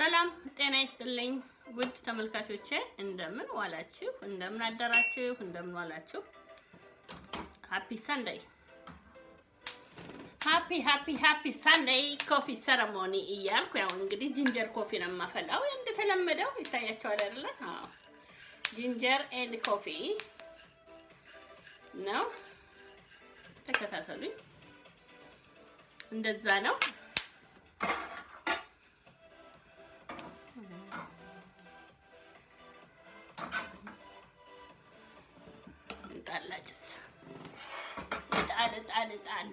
ሰላም ጤና ይስጥልኝ ውድ ተመልካቾቼ፣ እንደምን ዋላችሁ? እንደምን አደራችሁ? እንደምን ዋላችሁ? ሃፒ ሰንደይ ሃፒ ሃፒ ሃፒ ሰንደይ ኮፊ ሰረሞኒ እያልኩ ያው እንግዲህ ጂንጀር ኮፊ ነው የማፈላው እንደተለመደው ይታያቸዋል አይደለ? አዎ ጂንጀር ኤንድ ኮፊ ነው። ተከታተሉኝ። እንደዛ ነው። ጣላጭስ እጣን እጣን እጣን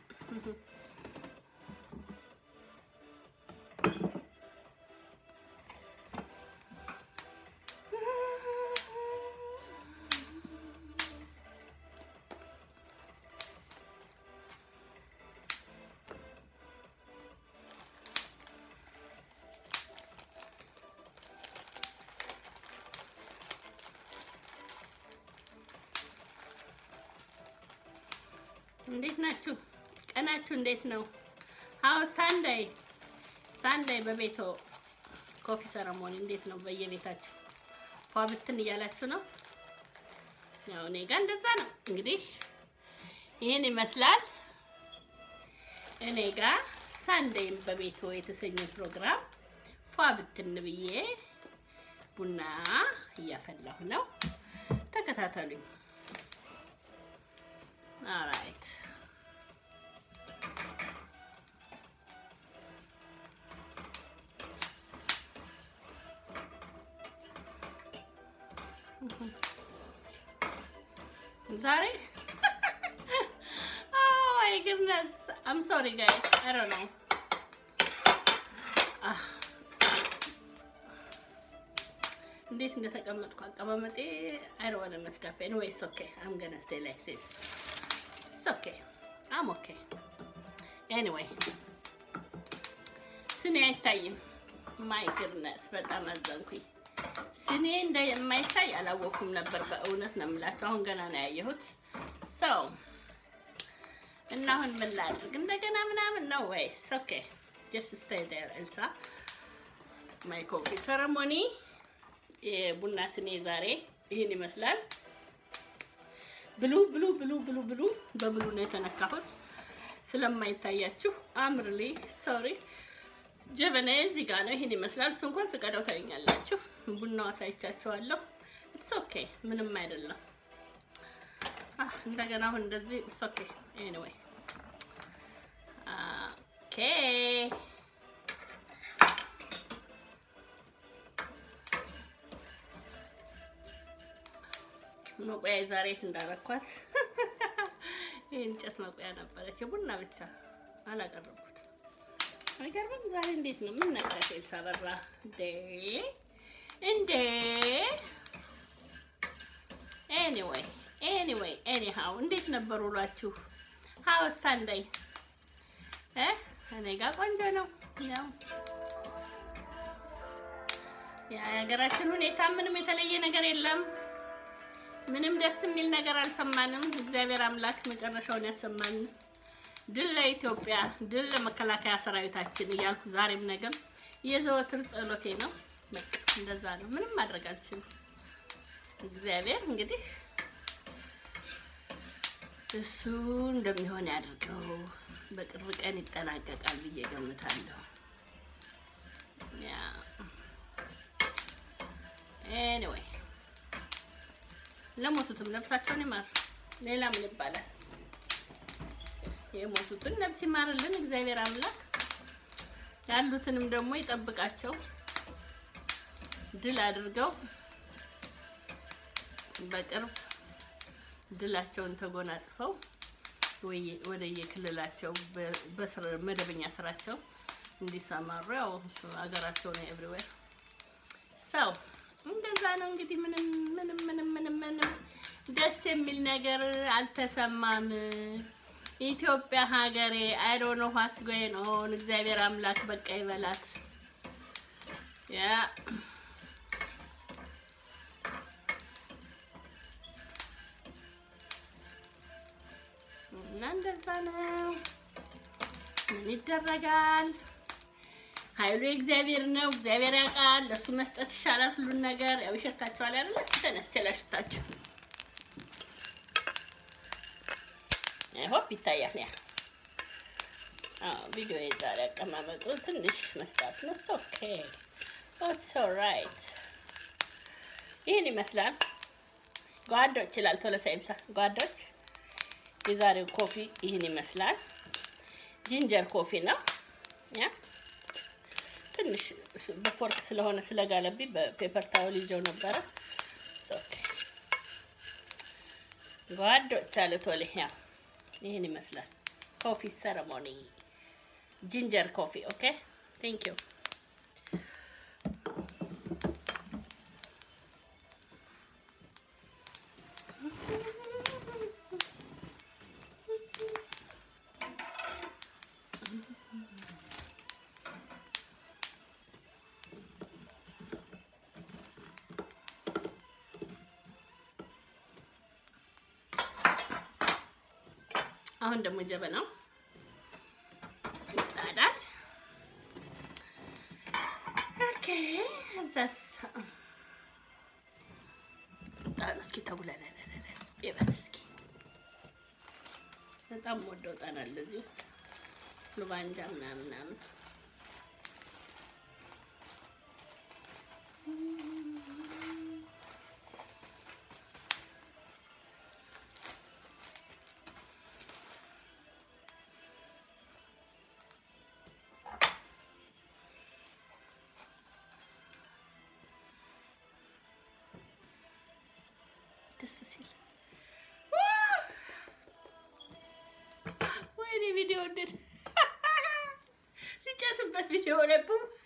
እንዴት ናችሁ? ቀናችሁ እንዴት ነው? ሀው ሳንዳይ ሳንዳይ በቤቶ ኮፊ ሰረሞኒ እንዴት ነው? በየቤታችሁ ፏ ብትን እያላችሁ ነው? ያው እኔ ጋር እንደዛ ነው። እንግዲህ ይህን ይመስላል። እኔ ጋር ሳንዳይ በቤቶ የተሰኘ ፕሮግራም ፏ ብትን ብዬ ቡና እያፈላሁ ነው። ተከታተሉኝ። Alright. Sorry? oh my goodness. I'm sorry guys. I don't know. እንዴት እንደተቀመጥኩ አቀማመጤ I don't want to mess up. Anyway, it's okay. I'm gonna stay like this. It's okay. I'm okay. Anyway, ስኔ አይታይም። ማይ ግርነስ በጣም አዘንኩኝ። ስኔ እንደማይታይ አላወኩም ነበር። በእውነት ነው የምላቸው። አሁን ገና ነው ያየሁት። ሰው እና አሁን ምን ላድርግ እንደገና ምናምን ነው ወይስ ኦኬ ጀስት ስቴይ ዴር ኤልሳ ማይ ኮፊ ሰረሞኒ የቡና ስኔ ዛሬ ይህን ይመስላል። ብሉ ብሉ ብሉ ብሉ ብሉ በብሉ ነው የተነካሁት። ስለማይታያችሁ አምርሊ ሶሪ። ጀበና እዚህ ጋር ነው። ይሄን ይመስላል። እሱ እንኳን ስቀዳው ታዩኛላችሁ። ቡናው አሳይቻችኋለሁ። ኢትስ ኦኬ ምንም አይደለም። አህ እንደገና አሁን እንደዚህ ኢትስ ኦኬ ኤኒዌይ ኦኬ መቆያ ዛሬ የት እንዳረኳት የእንጨት መቆያ ነበረች። የቡና ብቻ አላቀረብኩት። አይገርምም? ዛሬ እንዴት ነው ምን ነካት? ኤልሳ በራ እንዴ እንዴ። ኤኒዌይ ኤኒዌይ ኤኒሃው እንዴት ነበር ውሏችሁ? ሀው ሳንዳይ እ እኔ ጋር ቆንጆ ነው ያው የሀገራችን ሁኔታ ምንም የተለየ ነገር የለም። ምንም ደስ የሚል ነገር አልሰማንም። እግዚአብሔር አምላክ መጨረሻውን ያሰማን። ድል ለኢትዮጵያ፣ ድል ለመከላከያ ሰራዊታችን እያልኩ ዛሬም ነገም የዘወትር ጸሎቴ ነው። በቃ እንደዛ ነው። ምንም ማድረግ አልችልም። እግዚአብሔር እንግዲህ እሱ እንደሚሆን ያድርገው። በቅርብ ቀን ይጠናቀቃል ብዬ ገምታለሁ። ያ ኤኒዌይ ለሞቱትም ነፍሳቸውን ይማር። ሌላ ምን ይባላል? የሞቱትን ነፍስ ይማርልን እግዚአብሔር አምላክ፣ ያሉትንም ደግሞ ይጠብቃቸው፣ ድል አድርገው በቅርብ ድላቸውን ተጎናጽፈው ወደ የክልላቸው በመደበኛ ስራቸው እንዲሰማሩ ያው ሀገራቸው ነው ኤቭሪዌር ሰው እንደዛ ነው እንግዲህ። ምንም ምንም ምንም ምንም ምንም ደስ የሚል ነገር አልተሰማም። ኢትዮጵያ ሀገሬ አይ ዶንት ኖ ዋትስ ጎይንግ ኦን። እግዚአብሔር አምላክ በቃ ይበላት። ያ እና እንደዛ ነው። ምን ይደረጋል? ኃይሉ የእግዚአብሔር ነው። እግዚአብሔር ያውቃል። ለእሱ መስጠት ይሻላል ሁሉን ነገር። ያው ይሸታችኋል አይደለ? ተነስቼ ላሽታችሁ። አይ ሆፕ ይታያል። ያ አዎ፣ ቪዲዮ የዛሬ አቀማመጡ ትንሽ መስጣት ነው። ኦኬ ኦትስ ኦልራይት። ይህን ይመስላል ጓዶች ይላል ቶሎሳ ይብሳ። ጓዶች የዛሬው ኮፊ ይህን ይመስላል። ጂንጀር ኮፊ ነው ያ ትንሽ በፎርክ ስለሆነ ስለጋለብኝ በፔፐር ታወል ይዘው ነበረ። ኦኬ ጓዶች አለ ቶሎ ያ ይህን ይመስላል ኮፊ ሰረሞኒ ጂንጀር ኮፊ ኦኬ ቴንክ ዩ አሁን ደግሞ ጀበናው ይጣዳል። ኦኬ እዛስ ጣኑ እስኪ ተቡለለለለ ይበል እስኪ በጣም ወደው ጣና አለ እዚህ ውስጥ ሉባንጃ ምናምን ምናምን ደስ ሲል ወይኔ ቪዲዮ እንዴት ሲጨስበት ቪዲዮ ለቡ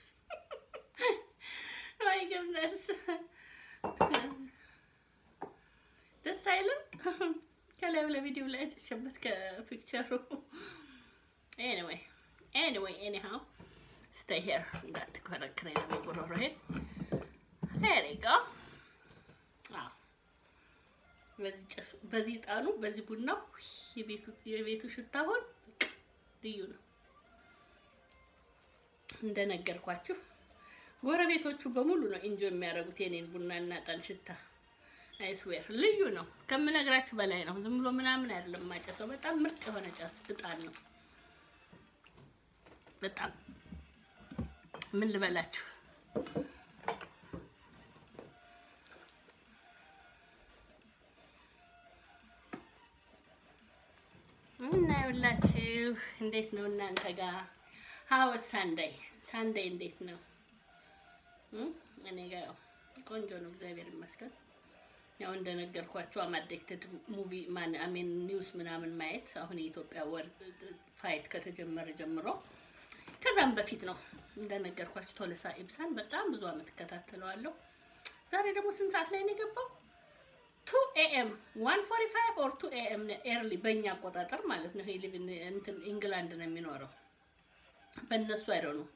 ወይ ግብነስ ደስ አይልም። ከላዩ ለቪዲዮ ላይ ጨሸበት ከፒክቸሩ። ኤኒዌይ ኤኒዌይ ኤኒሃው ስቴይ ሄር እንዳትከረክረኝ ነው ጉሮሮዬን። ሄር ዩ ጎ አዎ በዚህ ጣኑ በዚህ ቡናው የቤቱ ሽታ አሁን ልዩ ነው። እንደነገርኳችሁ ጎረቤቶቹ በሙሉ ነው ኢንጆ የሚያደርጉት የኔን ቡና እና ጣን ሽታ። አይስዌር ልዩ ነው፣ ከምነግራችሁ በላይ ነው። ዝም ብሎ ምናምን አይደለም ማጨሰው፣ በጣም ምርጥ የሆነ ጫት እጣን ነው። በጣም ምን ልበላችሁ እና ይኸውላችሁ እንዴት ነው እናንተ ጋር ሀወስ ሳንዳይ ሳንዳይ እንዴት ነው? እኔ ጋር ያው ቆንጆ ነው፣ እግዚአብሔር ይመስገን። ያው እንደነገርኳችሁ አማዴክትድ ሙቪ ማን አሜን ኒውስ ምናምን ማየት አሁን የኢትዮጵያ ወር ፋይት ከተጀመረ ጀምሮ ከዛም በፊት ነው እንደነገርኳችሁ ቶለሳ ኢብሳን በጣም ብዙ አመት እከታተለዋለሁ። ዛሬ ደግሞ ስንት ሰዓት ላይ ነው የገባው? ቱ ኤኤም ዋን ፎርቲ ፋይቭ ኦር ቱ ኤኤም ኤርሊ በእኛ አቆጣጠር ማለት ነው። ሊቭ እንትን ኢንግላንድ ነው የሚኖረው በእነሱ አይደው ነው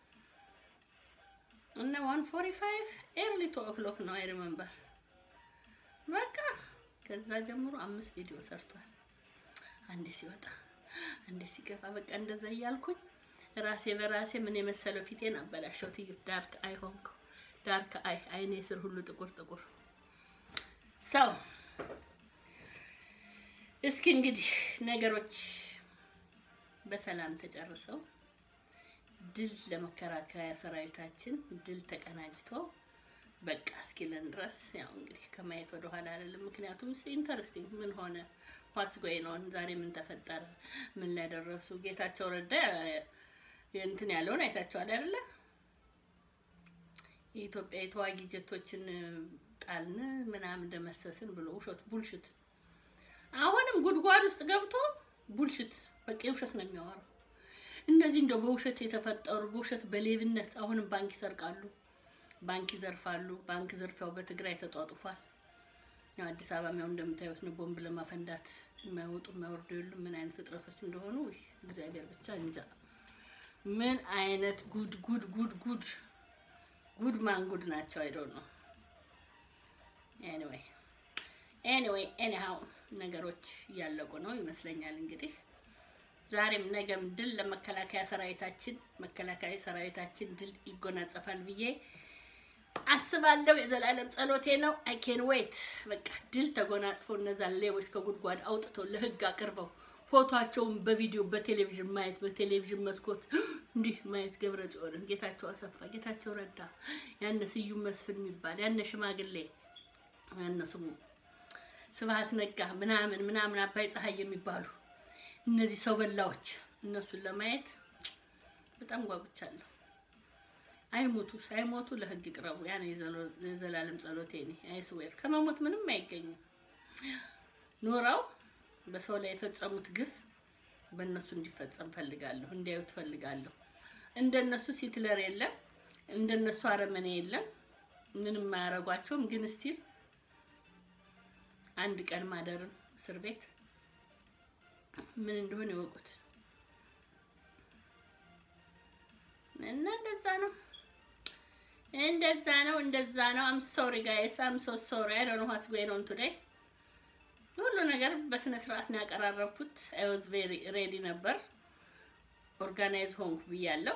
እና ዋን ፎርቲ ፋይቭ ኤርሊ ቱ ኦክሎክ ነው አይ ሪመምበር። በቃ ከዛ ጀምሮ አምስት ቪዲዮ ሰርቷል። አንዴ ሲወጣ አንዴ ሲገባ በቃ እንደዛ እያልኩኝ ራሴ በራሴ ምን የመሰለው ፊቴን አበላሸው። ትይት ዳርክ አይ ሆንኩ። ዳርክ አይ አይኔ ስር ሁሉ ጥቁር ጥቁር ሰው እስኪ እንግዲህ ነገሮች በሰላም ተጨርሰው ድል ለመከላከያ ሰራዊታችን ድል ተቀናጅቶ በቃ እስኪለን ድረስ ያው እንግዲህ ከማየት ወደ ኋላ አልልም። ምክንያቱም ኢንተረስቲንግ ምን ሆነ ዋትስ ጎይን ኦን ዛሬ ምን ተፈጠረ፣ ምን ላይ ደረሱ። ጌታቸው ረዳ እንትን ያለውን አይታችኋል አይደለ? የኢትዮጵያ የተዋጊ ጀቶችን ጣልን ምናምን ደመሰስን ብሎ ውሸት ቡልሽት። አሁንም ጉድጓድ ውስጥ ገብቶ ቡልሽት በቃ ውሸት ነው የሚያወራው። እንደዚህ እንደው በውሸት የተፈጠሩ በውሸት በሌብነት አሁንም ባንክ ይሰርቃሉ፣ ባንክ ይዘርፋሉ። ባንክ ዘርፊያው በትግራይ ተጧጡፏል። ያው አዲስ አበባ ያው እንደምታዩት ነው። ቦምብ ለማፈንዳት የማይወጡ የማይወርዱ የሉም። ምን አይነት ፍጥረቶች እንደሆኑ እግዚአብሔር ብቻ እንጃ። ምን አይነት ጉድ ጉድ ጉድ ጉድ ጉድ ማን ጉድ ናቸው። አይዶን ነው ኤኒዌይ ኤኒዌይ ኤኒሃው ነገሮች እያለቁ ነው ይመስለኛል። እንግዲህ ዛሬም ነገም ድል ለመከላከያ ሰራዊታችን፣ መከላከያ ሰራዊታችን ድል ይጎናጸፋል ብዬ አስባለሁ። የዘላለም ጸሎቴ ነው። አይ ኬን ዌት በቃ ድል ተጎናጽፈው እነዛን ሌቦች ከጉድጓድ አውጥተው ለህግ አቅርበው ፎቶቸውን በቪዲዮ በቴሌቪዥን ማየት በቴሌቪዥን መስኮት እንዲህ ማየት ገብረ ጽዮንን፣ ጌታቸው አሰፋ፣ ጌታቸው ረዳ፣ ያነ ስዩም መስፍን የሚባል ያነ ሽማግሌ ያነ ስሙ ስብሀት ነጋ ምናምን ምናምን አባይ ፀሐይ የሚባሉ እነዚህ ሰው በላዎች እነሱን ለማየት በጣም ጓጉቻለሁ። አይሞቱ ሳይሞቱ ለህግ ቅረቡ። ያ ነው የዘላለም ጸሎቴ። እኔ አይስዌር ከመሞት ምንም አይገኝም። ኖረው በሰው ላይ የፈጸሙት ግፍ በእነሱ እንዲፈጸም ፈልጋለሁ፣ እንዲያዩት ፈልጋለሁ። እንደነሱ ሲትለር የለም፣ እንደነሱ አረመኔ የለም፣ ምንም አያረጓቸውም። ግን ስቲል አንድ ቀን ማደርን እስር ቤት ምን እንደሆነ ይወቁት እና እንደዛ ነው እንደዛ ነው እንደዛ ነው። አም ሶሪ ጋይስ አም ሶ ሶሪ አይ ዶንት ኖ ዋትስ ጎይንግ ኦን ቱዴይ። ሁሉ ነገር በስነ ስርዓት ነው ያቀራረብኩት። አይ ዋዝ ቬሪ ሬዲ ነበር። ኦርጋናይዝ ሆንኩ ብያለሁ።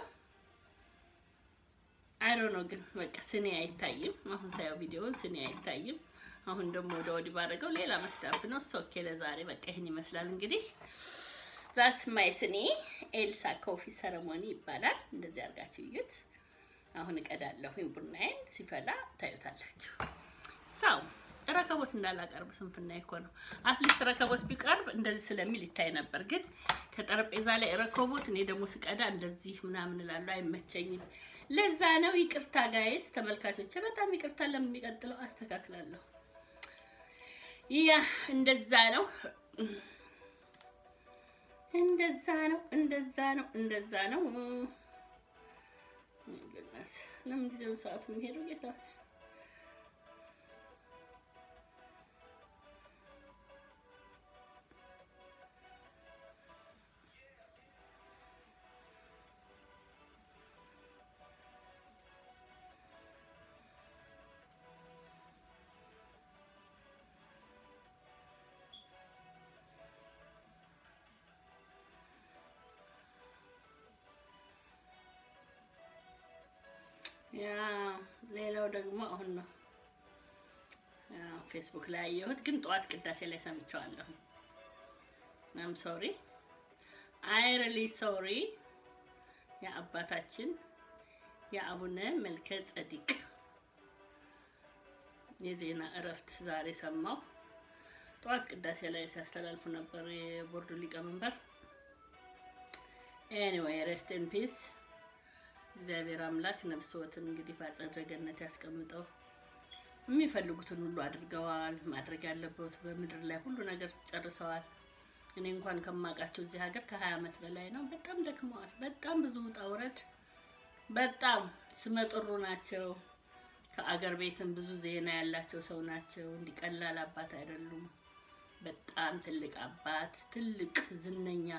አይ ዶንት ኖ ግን በቃ ስኔ አይታይም። አሁን ሳየው ቪዲዮውን ስኔ አይታይም። አሁን ደግሞ ወደ ወዲህ ባደረገው ሌላ መስዳብ ነው። ሶኬ ለዛሬ በቃ ይህን ይመስላል እንግዲህ ዛትስ ማይ ስኒ ኤልሳ ኮፊ ሰረሞኒ ይባላል። እንደዚህ አድርጋችሁ እዩት። አሁን እቀዳለሁኝ ቡናዬን ሲፈላ ታዩታላችሁ። ሰው ረከቦት እንዳላቀርብ ስንፍና እኮ ነው። አትሊስት ረከቦት ቢቀርብ እንደዚህ ስለሚል ይታይ ነበር። ግን ከጠረጴዛ ላይ ረከቦት እኔ ደግሞ ስቀዳ እንደዚህ ምናምን እላለሁ፣ አይመቸኝም። ለዛ ነው። ይቅርታ ጋይስ ተመልካቾች፣ በጣም ይቅርታ። ለሚቀጥለው አስተካክላለሁ። ያ እንደዛ ነው እንደዛ ነው እንደዛ ነው እንደዛ ነው። ግናስ ለምን ጊዜውን ሰዓቱ የሚሄደው ጌታ ያ ሌላው ደግሞ አሁን ነው ፌስቡክ ላይ ያየሁት፣ ግን ጠዋት ቅዳሴ ላይ ሰምቸዋለሁ። አም ሶሪ አይ ሪሊ ሶሪ። የአባታችን የአቡነ መልከ ጸዲቅ የዜና እረፍት ዛሬ ሰማው። ጠዋት ቅዳሴ ላይ ሲያስተላልፉ ነበር የቦርዱ ሊቀመንበር። ኤኒዌይ ሬስት ኢን ፒስ እግዚአብሔር አምላክ ነፍስዎትን እንግዲህ በአጸደ ገነት ያስቀምጠው። የሚፈልጉትን ሁሉ አድርገዋል። ማድረግ ያለበት በምድር ላይ ሁሉ ነገር ጨርሰዋል። እኔ እንኳን ከማውቃቸው እዚህ ሀገር ከሀያ ዓመት በላይ ነው። በጣም ደክመዋል። በጣም ብዙ ውጣ ውረድ፣ በጣም ስመጥሩ ናቸው። ከአገር ቤትም ብዙ ዜና ያላቸው ሰው ናቸው። እንዲቀላል አባት አይደሉም። በጣም ትልቅ አባት፣ ትልቅ ዝነኛ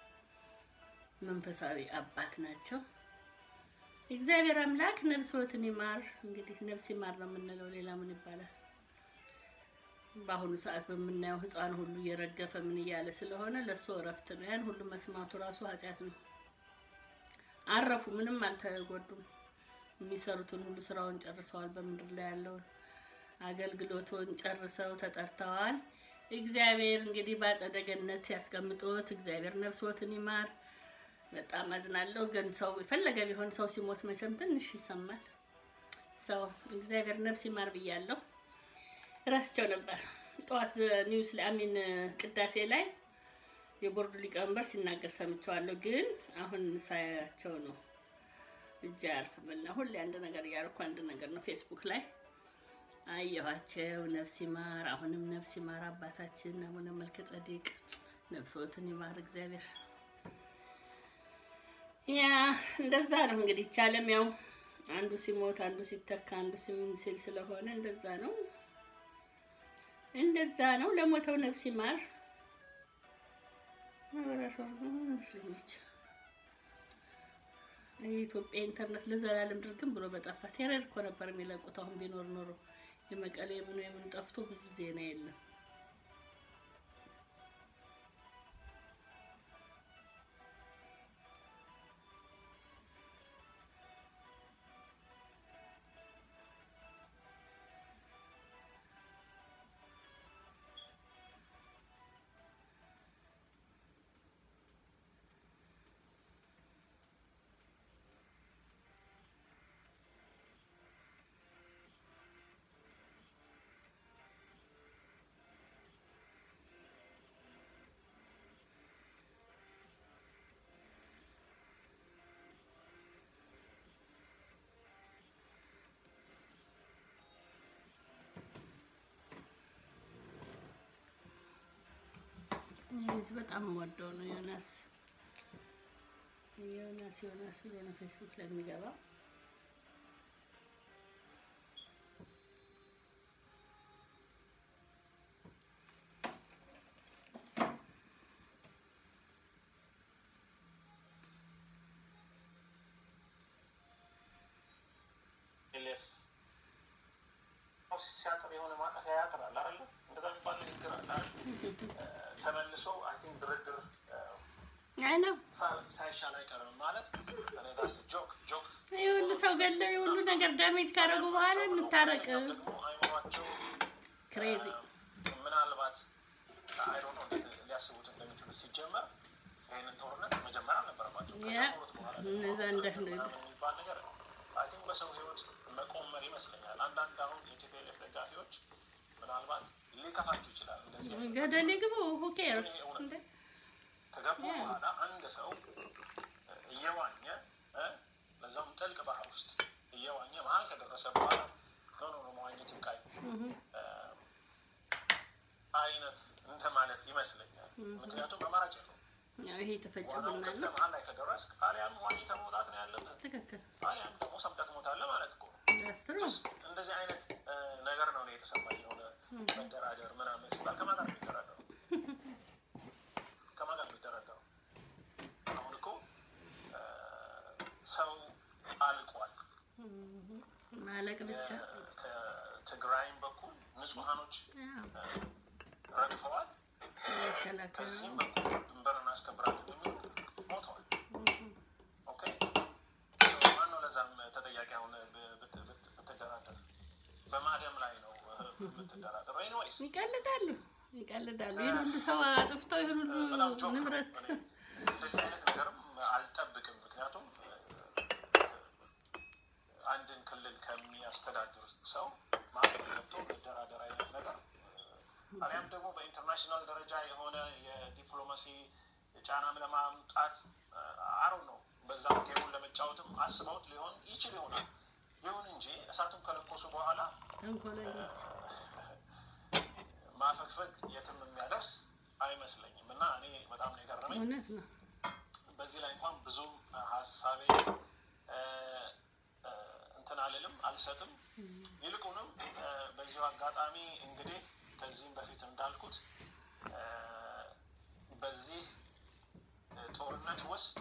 መንፈሳዊ አባት ናቸው። እግዚአብሔር አምላክ ነፍስዎትን ይማር። እንግዲህ ነፍስ ይማር ነው የምንለው፣ ሌላ ምን ይባላል? በአሁኑ ሰዓት በምናየው ሕፃን ሁሉ እየረገፈ ምን እያለ ስለሆነ ለእሱ እረፍት ነው። ያን ሁሉ መስማቱ ራሱ ኃጢአት ነው። አረፉ፣ ምንም አልተጎዱም። የሚሰሩትን ሁሉ ስራውን ጨርሰዋል። በምድር ላይ ያለውን አገልግሎቱን ጨርሰው ተጠርተዋል። እግዚአብሔር እንግዲህ በአጸደ ገነት ያስቀምጦት። እግዚአብሔር ነፍስዎትን ይማር። በጣም አዝናለሁ። ግን ሰው የፈለገ ቢሆን ሰው ሲሞት መቼም ትንሽ ይሰማል። ሰው እግዚአብሔር ነፍስ ይማር ብያለሁ። ረስቸው ነበር። ጠዋት ኒውስ ላይ አሚን ቅዳሴ ላይ የቦርዱ ሊቀመንበር ሲናገር ሰምቸዋለሁ። ግን አሁን ሳያቸው ነው እጅ አያርፍምና ሁሌ አንድ ነገር እያደረኩ አንድ ነገር ነው ፌስቡክ ላይ አየኋቸው። ነፍስ ይማር፣ አሁንም ነፍስ ይማር አባታችን አቡነ መልከ ጸዲቅ ነፍሶትን ይማር እግዚአብሔር። ያ እንደዛ ነው እንግዲህ ቻለም ያው አንዱ ሲሞት አንዱ ሲተካ አንዱ ሲምን ሲል ስለሆነ እንደዛ ነው እንደዛ ነው። ለሞተው ነፍስ ይማር። የኢትዮጵያ ኢንተርኔት ለዘላለም ድርግም ብሎ በጠፋ ቴረር እኮ ነበር የሚለቁት። አሁን ቢኖር ኖሮ የመቀሌ የምኑ የምኑ ጠፍቶ ብዙ ዜና የለም። ይህ በጣም ወደው ነው ዮናስ ዮናስ ዮናስ ብሎ ነው ፌስቡክ ላይ የሚገባው። ኤልኤፍ ሲያጥር የሆነ ማጠፊያ ያጥራል አይደለ? እንደዛ የሚባል ንግግር አለ አይደል? ተመልሶ አይ ቲንክ ድርድር አይ ነው ሳ- ሳይሻል አይቀርም ማለት እኔ ዳስ ጆክ ጆክ ይህ ሁሉ ሰው ገለው ይህ ሁሉ ነገር ዳሜጅ ካደረጉ በኋላ እንታረቅ። ደግሞ አይምሯቸው ክሬዚ ምናልባት አይሮ ነው እንዴት ሊያስቡት እንደሚችሉ ሲጀመር ይህንን ጦርነት መጀመር አልነበረባቸው ያ ከጀመሩት በኋላ እነዛ እንደ ምናምን የሚባል ነገር አይ ቲንክ በሰው ህይወት መቆመር ይመስለኛል። አንዳንድ አሁን የቲፒኤልኤፍ ደጋፊዎች ምናልባት ሊከፋቸው ይችላል። እንደዚህ አይነት ገደል ግቡ ሁ ኬርስ እንደ ከገቡ ያ። በኋላ አንድ ሰው እየዋኘ እ ለዛውም ጥልቅ ባህር ውስጥ እየዋኘ መሀል ከደረሰ በኋላ ኖ ኖ ኖ መዋኘት ይብቃኝ እህ እ አይነት እንተ ማለት ይመስለኛል። ምክንያቱም አማራጭ የለውም። ያው ይሄ የተፈጨ ዋናውን ቡና ገብተህ ነው። መሀል ላይ ከደረስክ አሊያም ዋኝተህ መውጣት ነው ያለብህ፣ ትክክል አሊያም ደግሞ ሰምጠህ ትሞታለህ ማለት እኮ ነው። ያስትሩ እንደዚህ አይነት እ ነገር ነው እኔ የተሰማኝ። የሆነ መደራደር ምናምን ሲባል ከማን ጋር ነው የሚደራደረው? ከማን ጋር ነው የሚደራደረው? አሁን እኮ እ ሰው አልቋል። ማለቅ ብቻ የ- ከትግራይም በኩል ንጹሐኖች ያው እ ረግፈዋል። መከላከያ ከዚህም በኩል ድንበር እናስከብራለን የሚሉ ሞተዋል። ኦኬ ማነው ለዛም ተጠያቂ አሁን ብ- ብት- ብት- ብትደራደር በማደም ላይ ነው እ ብትደራደር ኤኒዌይስ ይቀልዳሉ ይቀልዳሉ። ይህን ሁሉ ሰው አጥፍቶ ይህን ሁሉ በጣም ጆክ ነው። ንብረት እኔ እንደዚህ አይነት ነገርም አልጠብቅም። ምክንያቱም እ፣ አንድን ክልል ከሚያስተዳድር ሰው ማዕቀብ ገብቶ መደራደር አይነት ነገር እ፣ አሊያም ደግሞ በኢንተርናሽናል ደረጃ የሆነ የዲፕሎማሲ ጫናም ለማምጣት አሮ ነው በዛም ጌሙን ለመጫወትም አስበውት ሊሆን ይችል ይሆናል። ይሁን እንጂ እሳቱን ከለኮሱ በኋላ ተንኮለኞች ማፈግፈግ የትም የሚያደርስ አይመስለኝም እና እኔ በጣም ነው የገረመኝ። እውነት ነው። በዚህ ላይ እንኳን ብዙም ሀሳቤ እ፣ እ፣ እንትን አልልም አልሰጥም። ይልቁንም እ፣ በዚሁ አጋጣሚ እንግዲህ ከዚህም በፊት እንዳልኩት እ፣ በዚህ እ፣ ጦርነት ውስጥ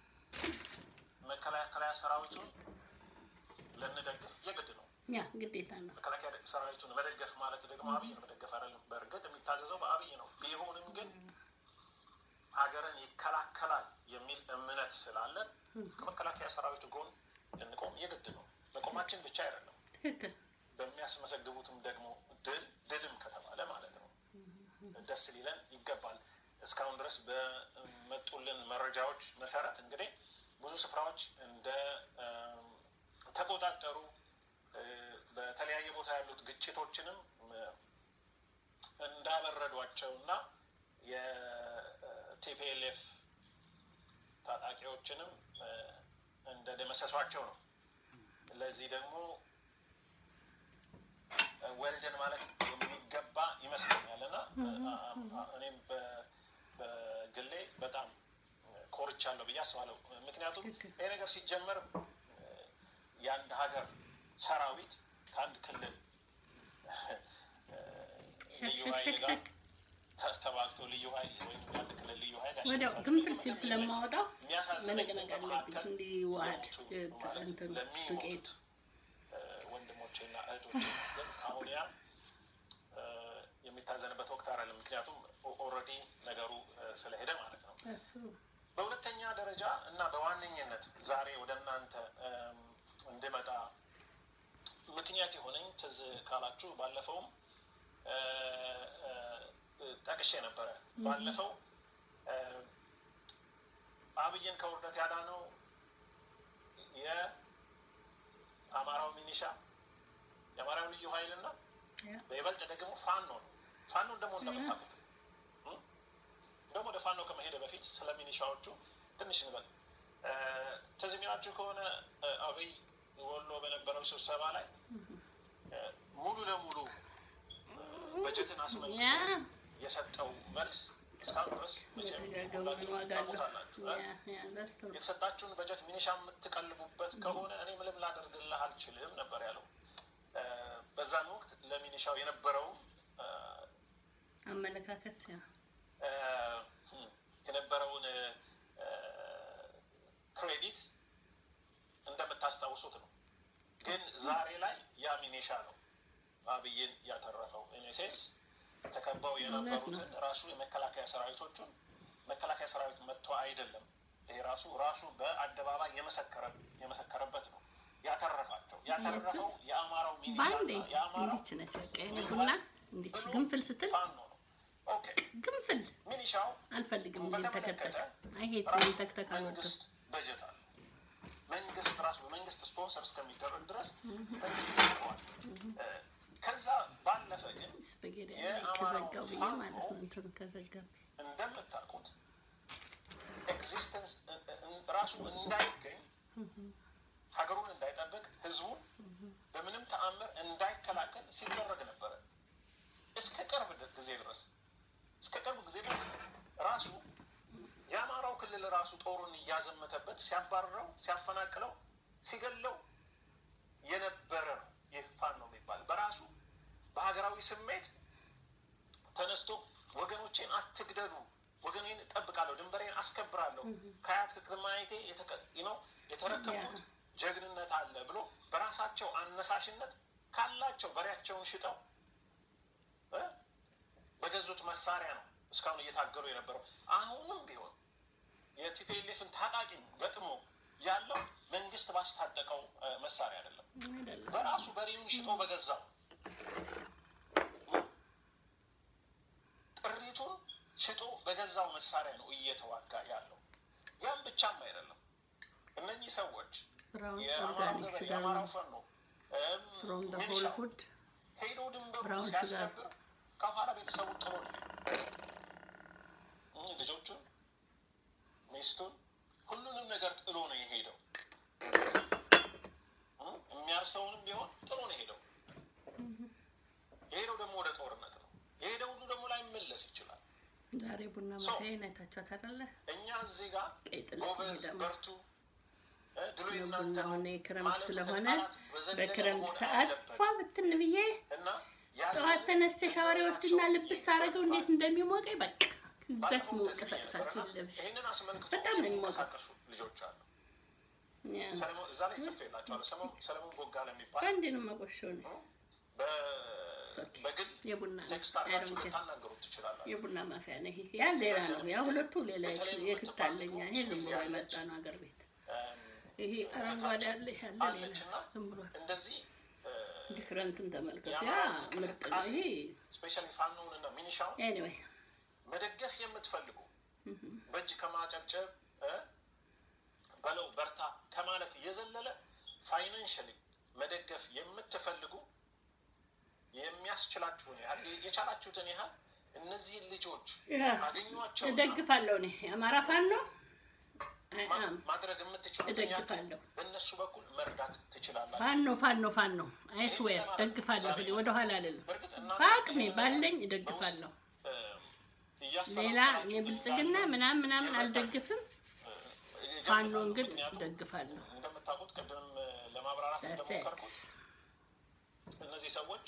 መከላከያ ሰራዊቱን ልንደግፍ የግድ ነው። ያ ግዴታ ነው። መከላከያ ሰራዊቱን መደገፍ ማለት ደግሞ አብይን መደገፍ አይደለም። በእርግጥ የሚታዘዘው በአብይ ነው። ቢሆንም ግን ሀገርን ይከላከላል የሚል እምነት ስላለን ከመከላከያ ሰራዊቱ ጎን ልንቆም የግድ ነው። መቆማችን ብቻ አይደለም፣ ትክክል በሚያስመሰግቡትም ደግሞ ድል ድልም ከተባለ ማለት ነው ደስ ሊለን ይገባል። እስካሁን ድረስ በመጡልን መረጃዎች መሰረት እንግዲህ ብዙ ስፍራዎች እንደ እም፣ ተቆጣጠሩ እ፣ በተለያየ ቦታ ያሉት ግጭቶችንም እ፣ እንዳበረዷቸው እና የቲፒኤልኤፍ ታጣቂዎችንም እ፣ እንደደመሰሷቸው ነው። ለዚህ ደግሞ እ፣ ወልደን ማለት የሚገባ ይመስለኛል እና እ፣ አ- አ- እኔም በ- በግሌ በጣም ኮርቻለሁ ብዬ አስባለሁ። ምክንያቱም ትክክል። ይህ ነገር ሲጀመር እ፣ የአንድ ሀገር ሰራዊት ከአንድ ክልል እ፣ ሸክ ልዩ ሸክ ኃይል ሸክ ጋር ሸክ ተ- ተዋግቶ ልዩ ኃይል ወይም የአንድ ክልል ልዩ ኃይል ወዲያው ያሸንፋል ግንፍል የሚል ሲል ምንም ስለማወጣው የሚያሳዝነኝ መነቅነቅ አለብኝ በመካከል እንዲዋሃድ የሞቱ ማለት እንትኑ ለሚሞቱት ዱቄቱ እ፣ ወንድሞቼና እህቶቼ ግን አሁን ያ እ፣ የሚታዘንበት ወቅት አይደለም። ምክንያቱም ኦልሬዲ ነገሩ እ፣ ስለሄደ ማለት ነው። አስቡ። በሁለተኛ ደረጃ እና በዋነኝነት ዛሬ ወደ እናንተ እም፣ እንድመጣ ምክንያት የሆነኝ ትዝ ካላችሁ ባለፈውም እ፣ እ፣ ጠቅሼ ነበረ። ባለፈው እ፣ አብይን ከውርደት ያዳነው የአማራው ሚኒሻ የአማራው ልዩ ኃይልና ያ በይበልጥ ደግሞ ፋኖ ነው። ፋኖን ደግሞ እንደምታውቁት እ? ደግሞ ወደ ፋኖ ከመሄደ በፊት ስለ ሚኒሻዎቹ ትንሽ እንበል። እ፣ ትዝ የሚላችሁ ከሆነ እ፣ አብይ ወሎ በነበረው ስብሰባ ላይ እ፣ ሙሉ ለሙሉ በጀትን አስመልክቶ ያ የሰጠው መልስ እስካሁን ድረስ መቼም መደጋገሙ ሁላችሁም ዋጋ አለው። ታውቁታላችሁ። እ? ያ ያ that's true። የተሰጣችሁን በጀት ሚኒሻ የምትቀልቡበት ከሆነ እኔ ምንም ላደርግልህ አልችልም ነበር ያለው። እ፣ በዛን ወቅት ለሚኒሻው የነበረውም እ፣ አመለካከት ያ እ፣ የነበረውን እ፣ ክሬዲት እንደምታስታውሱት ነው። ግን ዛሬ ላይ ያ ሚኒሻ ነው አብይን ያተረፈው። ኢኔሴንስ ተከበው የነበሩትን ራሱ የመከላከያ ሰራዊቶቹን መከላከያ ሰራዊት መጥቶ አይደለም ይሄ ራሱ ራሱ በአደባባይ የመሰከረ- የመሰከረበት ነው ያተረፋቸው። ያተረፈው የአማራው ሚኒሻ በአንዴ እና የአማራው እንዲች ነች በቃ የኔ ቡና እንዲች ግንፍል ስትል ፋኖ ነው። ኦኬ ግንፍል ሚኒሻው አልፈልግም እንዲህ ተከተክ በተመለከተ አይሄት ራሱ ተክተክ አልወድም መንግስት በጀት አለ። መንግስት ራሱ በመንግስት ስፖንሰር እስከሚደረግ ድረስ መንግስት ይጠቀዋል። ከዛ ባለፈ ግን ስፓጌቲ የአማራው ከዘጋው ብዬ ፋኖ ማለት ነው እንትኑ ከዘጋ እንደምታውቁት ኤግዚስተንስ ራሱ እንዳይገኝ ሀገሩን እንዳይጠብቅ ህዝቡን በምንም ተአምር እንዳይከላከል ሲደረግ ነበረ እስከ ቅርብ ድ- ጊዜ ድረስ እስከ ቅርብ ጊዜ ድረስ ራሱ የአማራው ክልል ራሱ ጦሩን እያዘመተበት ሲያባርረው፣ ሲያፈናቅለው፣ ሲገለው የነበረ ነው። ይህ ፋኖ የሚባል በራሱ በሀገራዊ ስሜት ተነስቶ ወገኖቼን አትግደሉ፣ ወገኔን እጠብቃለሁ፣ ድንበሬን አስከብራለሁ፣ ከአያት ከቅድማየቴ ነው የተረከብኩት ጀግንነት አለ ብሎ በራሳቸው አነሳሽነት ካላቸው በሬያቸውን ሽጠው እ በገዙት መሳሪያ ነው እስካሁን እየታገሉ የነበረው። አሁንም ቢሆን የቲፒኤልኤፍን ታጣቂ ገጥሞ ያለው መንግስት ባስታጠቀው እ መሳሪያ አይደለም፣ አይደለም በራሱ በሬውን ሽጦ በገዛው ጥሪቱን ሽጦ በገዛው መሳሪያ ነው እየተዋጋ ያለው። ያም ብቻም አይደለም። እነኚህ ሰዎች ብራውን የአማራው ኦርጋኒክ ገበሬ ሹጋር የአማራው ነው ፈኖ እም፣ ፍሮም ደ ሆል ሚሊሻው ፉድ ሄዶ ድንበሩ ብራውን ሲያስከብር ከኋላ ቤተሰቡን ጥሎ ነው እ ልጆቹን፣ ሚስቱን፣ ሁሉንም ነገር ጥሎ ነው የሄደው። እ የሚያርሰውንም ቢሆን ጥሎ ነው የሄደው። የሄደው ደግሞ ወደ ጦርነት ነው። የሄደው ሁሉ ደግሞ ላይመለስ ይችላል። ዛሬ ቡና ሶ- ማፍያዬን አይታችኋት አይደለ? እኛ እዚህ ጋር ቀይ ጥለት ጎበዝ ደግሞ በርቱ እ ድሉ የእናንተ ቡና ነው ሆነ የክረምት ማለት ስለሆነ ከቃላት በዘለለ በክረምት መሆን ሰዓት አለበት። ፏ ብትን ብዬ እና ያንን ጠዋት ተነስተ ሻወር ወስድና ልብስ ሳረገው እንዴት ይገባል። እንደሚሞቀኝ በቃ እዛት ባለፈው እንደዚህ ብዬ መውቀሳቀሳችሁ ነበርና ልብስ ይህንን አስመልክቶ በጣም ነው የሚሞቀው። የሚንቀሳቀሱ ልጆች አሉ። ያ፣ ሰለሞን እዛ ላይ ጽፌላቸዋለሁ። ሰለሞን ሰለሞን ቦጋለ የሚባል በአንዴ ነው የማቆሸው ነው በ- ኦኬ። በግል የቡና ቴክስት ነው አድርጋችሁ አይሮን ኬር ልታናገሩት ትችላላችሁ። የቡና ማፍያ ነው ይሄ። ያ ሌላ ነው። ያ ሁለቱ ሌላ የክታለኛ ይሄ ዝም ብሎ የመጣ ነው አገር ቤት። እም፣ ይሄ አረንጓዴ ያለ ይሄ ያለ ሌላ አለችና ዝም ብሎ እንደዚህ ዲፍረንትን ተመልከቱ። ያ የአማራ ምርጥ ነው እንቅስቃሴ ይሄ። ስፔሻሊ ፋኖውን እና ሚኒሻውን ኤኒዌይ መደገፍ የምትፈልጉ በእጅ ከማጨብጨብ እ በለው በርታ ከማለት የዘለለ ፋይናንሽሊ መደገፍ የምትፈልጉ የሚያስችላችሁን ያህል የቻላችሁትን ያህል እነዚህን ልጆች አገኟቸው እደግፋለሁ እኔ የአማራ ፋኖ አይ አም ማድረግ የምትችሉትን ያህል እደግፋለሁ። በእነሱ በኩል መርዳት ትችላላችሁ። ፋኖ ፋኖ ፋኖ አይስዌር እደግፋለሁ። እኔ ወደ ኋላ አልልም። በእርግጥ እናንተ በአቅሜ ይህንን ባለኝ በውስጥ እደግፋለሁ። እ፣ እያሰላሰላችሁ ሌላ የብልጽግና እንዳለ ምናምን ምናምን አልደግፍም። ፋኖን ግን ምክንያቱም እደግፋለሁ። እንደምታውቁት ቅድም ለማብራራት That's it. እንደሞከርኩት እነዚህ ሰዎች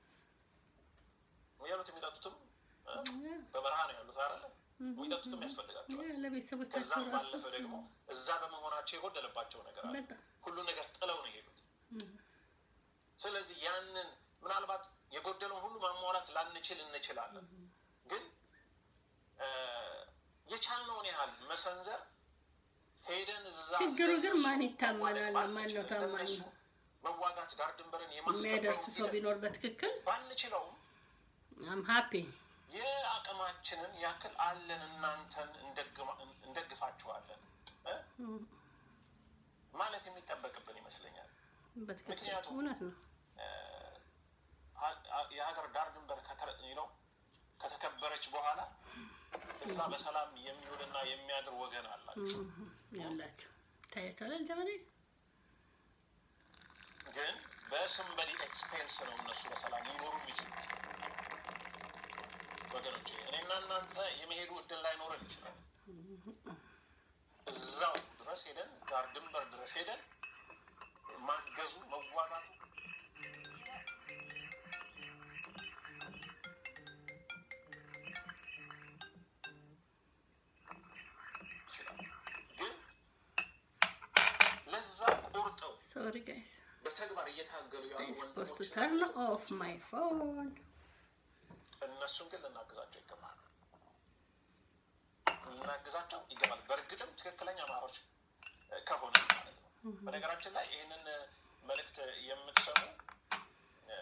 የሚበሉት የሚጠጡትም እ፣ በበረሃ ነው ያሉት አይደለ? የሚጠጡትም ያስፈልጋቸዋል። ያ ለቤተሰቦቻቸው ከዛም ራሱ ባለፈ ደግሞ እዛ በመሆናቸው የጎደለባቸው ነገር አለ። በጣም ሁሉ ነገር ጥለው ነው የሄዱት። ስለዚህ ያንን ምናልባት የጎደለውን ሁሉ ማሟላት ላንችል እንችላለን፣ ግን እ፣ የቻልነውን ያህል መሰንዘር ሄደን እዛ ችግሩ ግን እንደነሱ ማን ይታመናል? መዋደቅ ማን ነው ባንችል፣ ታማኝ? እንደነሱ መዋጋት ዳር ድንበርን የሚያደርስ የማስከበሩ ሰው ሂደት ቢኖር በትክክል ባንችለውም አም ሀፒ የአቅማችንን ያክል አለን፣ እናንተን እንደግማ- እንደግፋችኋለን እ? ማለት የሚጠበቅብን ይመስለኛል። በትክክል ምክንያቱም እውነት ነው። አ- አ- የሀገር ዳር ድንበር ከተረ- ነው ከተከበረች በኋላ እዛ በሰላም የሚውልና የሚያድር ወገን አላቸው። ያላቸው ታያቸዋል። ጀመኔ ግን በስምበዲ ኤክስፔንስ ነው እነሱ በሰላም ሊኖሩ የሚችሉት። ወገኖች እኔና እናንተ የመሄዱ እድል ላይኖረን ይችላል። እዛው ድረስ ሄደን ዳር ድንበር ድረስ ሄደን ማገዙ መዋጋቱ ይችላል። ግን ለዛ ቆርጠው ሶሪ ጋይስ በተግባር እየታገሉ ያሉ አይ ሰፖዝ ቱ ወንድሞች ተርን ኦፍ ማይ ፎን እነሱን ግን ልናግዛቸው ይገባል። ልናግዛቸው ይገባል። በእርግጥም ትክክለኛ አማሮች ከሆነ ማለት ነው። በነገራችን ላይ ይህንን መልእክት የምትሰሙ እ፣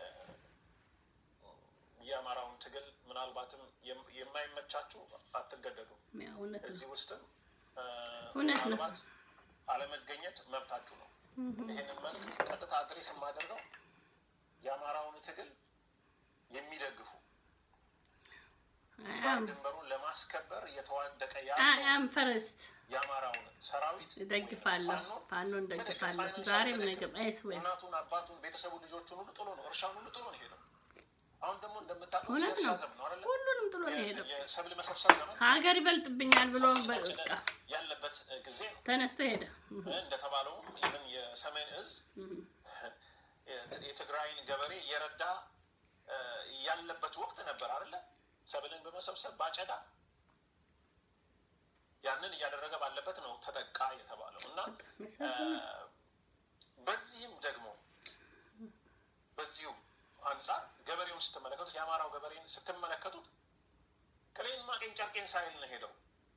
የአማራውን ትግል ምናልባትም የም- የማይመቻችሁ አትገደዱ። ያው እውነት ነው እዚህ ውስጥም እ፣ እውነት ነው። ምናልባት አለመገኘት መብታችሁ ነው። ይህንን መልእክት ቀጥታ አድሬስ የማደርገው የአማራውን ትግል የሚደግፉ አም ድንበሩን ለማስከበር እየተዋደቀ አይ ያለው አም ፈርስት የአማራውን ሰራዊት እደግፋለሁ ፋኖን ፋኖን መደገፍ፣ እደግፋለሁ ፋይናንሻል ዛሬም መደገፍ፣ ነገም አይስዌር እናቱን አባቱን ቤተሰቡን ልጆቹን ሁሉ ጥሎ ነው እርሻውን ሁሉ ጥሎ ነው ሄደው። አሁን ደግሞ እንደምታውቁት እውነት የእርሻ ነው ዘመን ነው አይደለ? ሁሉንም ጥሎ ነው የሄደው የሰብል መሰብሰብ ዘመን ሀገር ይበልጥብኛል ብሎ በቃ ያለበት ጊዜ ነው። ተነስቶ ሄደ እንደተባለውም ይህን የሰሜን እዝ የትግራይን ገበሬ እየረዳ እ፣ ያለበት ወቅት ነበር አይደለ? ሰብልን በመሰብሰብ ባጨዳ ያንን እያደረገ ባለበት ነው ተጠቃ የተባለው እና መሳፍን በዚህም ደግሞ በዚሁ አንጻር ገበሬውን ስትመለከቱት የአማራው ገበሬን ስትመለከቱት ቅሌን ማቄን ጨርቄን ሳይል ነው ሄደው።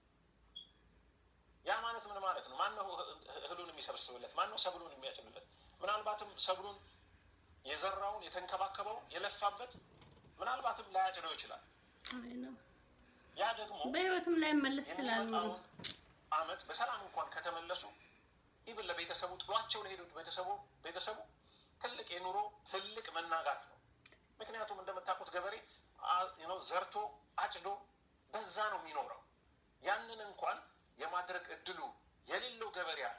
ያ ማለት ምን ማለት ነው? ማነው እህሉን የሚሰበስብለት? ማነው ሰብሉን የሚያጭድለት? ምናልባትም ሰብሉን የዘራውን የተንከባከበውን የለፋበት ምናልባትም ላያጭደው ይችላል። አይ ነው ያ ደግሞ በህይወትም ላይ መለስ ስላሉ የሚመጣውን አመት በሰላም እንኳን ከተመለሱ ኢቭን ለቤተሰቡ ጥሏቸው ለሄዱት ቤተሰቡ ቤተሰቡ ትልቅ የኑሮ ትልቅ መናጋት ነው። ምክንያቱም እንደምታውቁት ገበሬ አ- you know ዘርቶ አጭዶ በዛ ነው የሚኖረው። ያንን እንኳን የማድረግ እድሉ የሌለው ገበሬ አለ።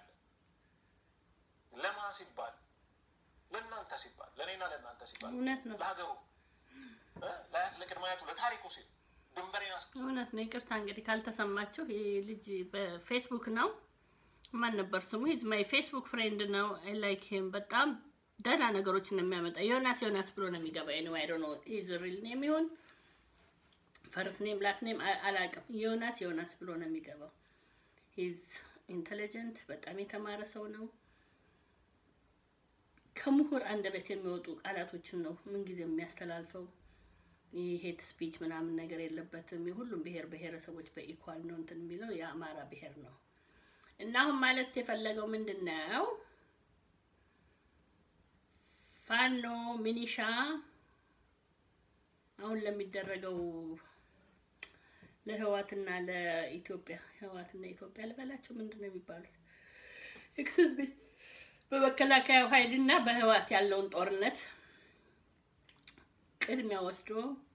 ለማ ሲባል ለእናንተ ሲባል ለእኔና ለእናንተ ሲባል እውነት ነው ለሀገሩ እ ለአያት ለቅድመ አያቱ ለታሪኩ ሲል ድንበሬን አስ እውነት ነው። ይቅርታ እንግዲህ ካልተሰማችሁ ይህ ልጅ በፌስቡክ ነው። ማን ነበር ስሙ? ሂዝ ማይ ፌስቡክ ፍሬንድ ነው። አይ ላይክ ሂም በጣም ደህና ነገሮችን ነው የሚያመጣ። ዮናስ ዮናስ ብሎ ነው የሚገባ። ኤኒዌይ አይ ዶንት ኖ ሂዝ ሪል ኔም ይሁን ፈርስት ኔም ላስት ኔም አላውቅም። ዮናስ ዮናስ ብሎ ነው የሚገባው። ሂዝ ኢንቴሊጀንት በጣም የተማረ ሰው ነው። ከምሁር አንደበት የሚወጡ ቃላቶችን ነው ምንጊዜ የሚያስተላልፈው። የሄት ስፒች ምናምን ነገር የለበትም። የሁሉም ብሔር ብሔረሰቦች በኢኳል ነው እንትን የሚለው የአማራ ብሔር ነው። እና አሁን ማለት የፈለገው ምንድን ነው? ፋኖ ሚኒሻ አሁን ለሚደረገው ለህዋትና ለኢትዮጵያ ህዋትና ኢትዮጵያ ልበላቸው ምንድን ነው የሚባሉት? ኤክስዝ ቢ በመከላከያው ኃይልና በህዋት ያለውን ጦርነት ቅድሚያ ወስዶ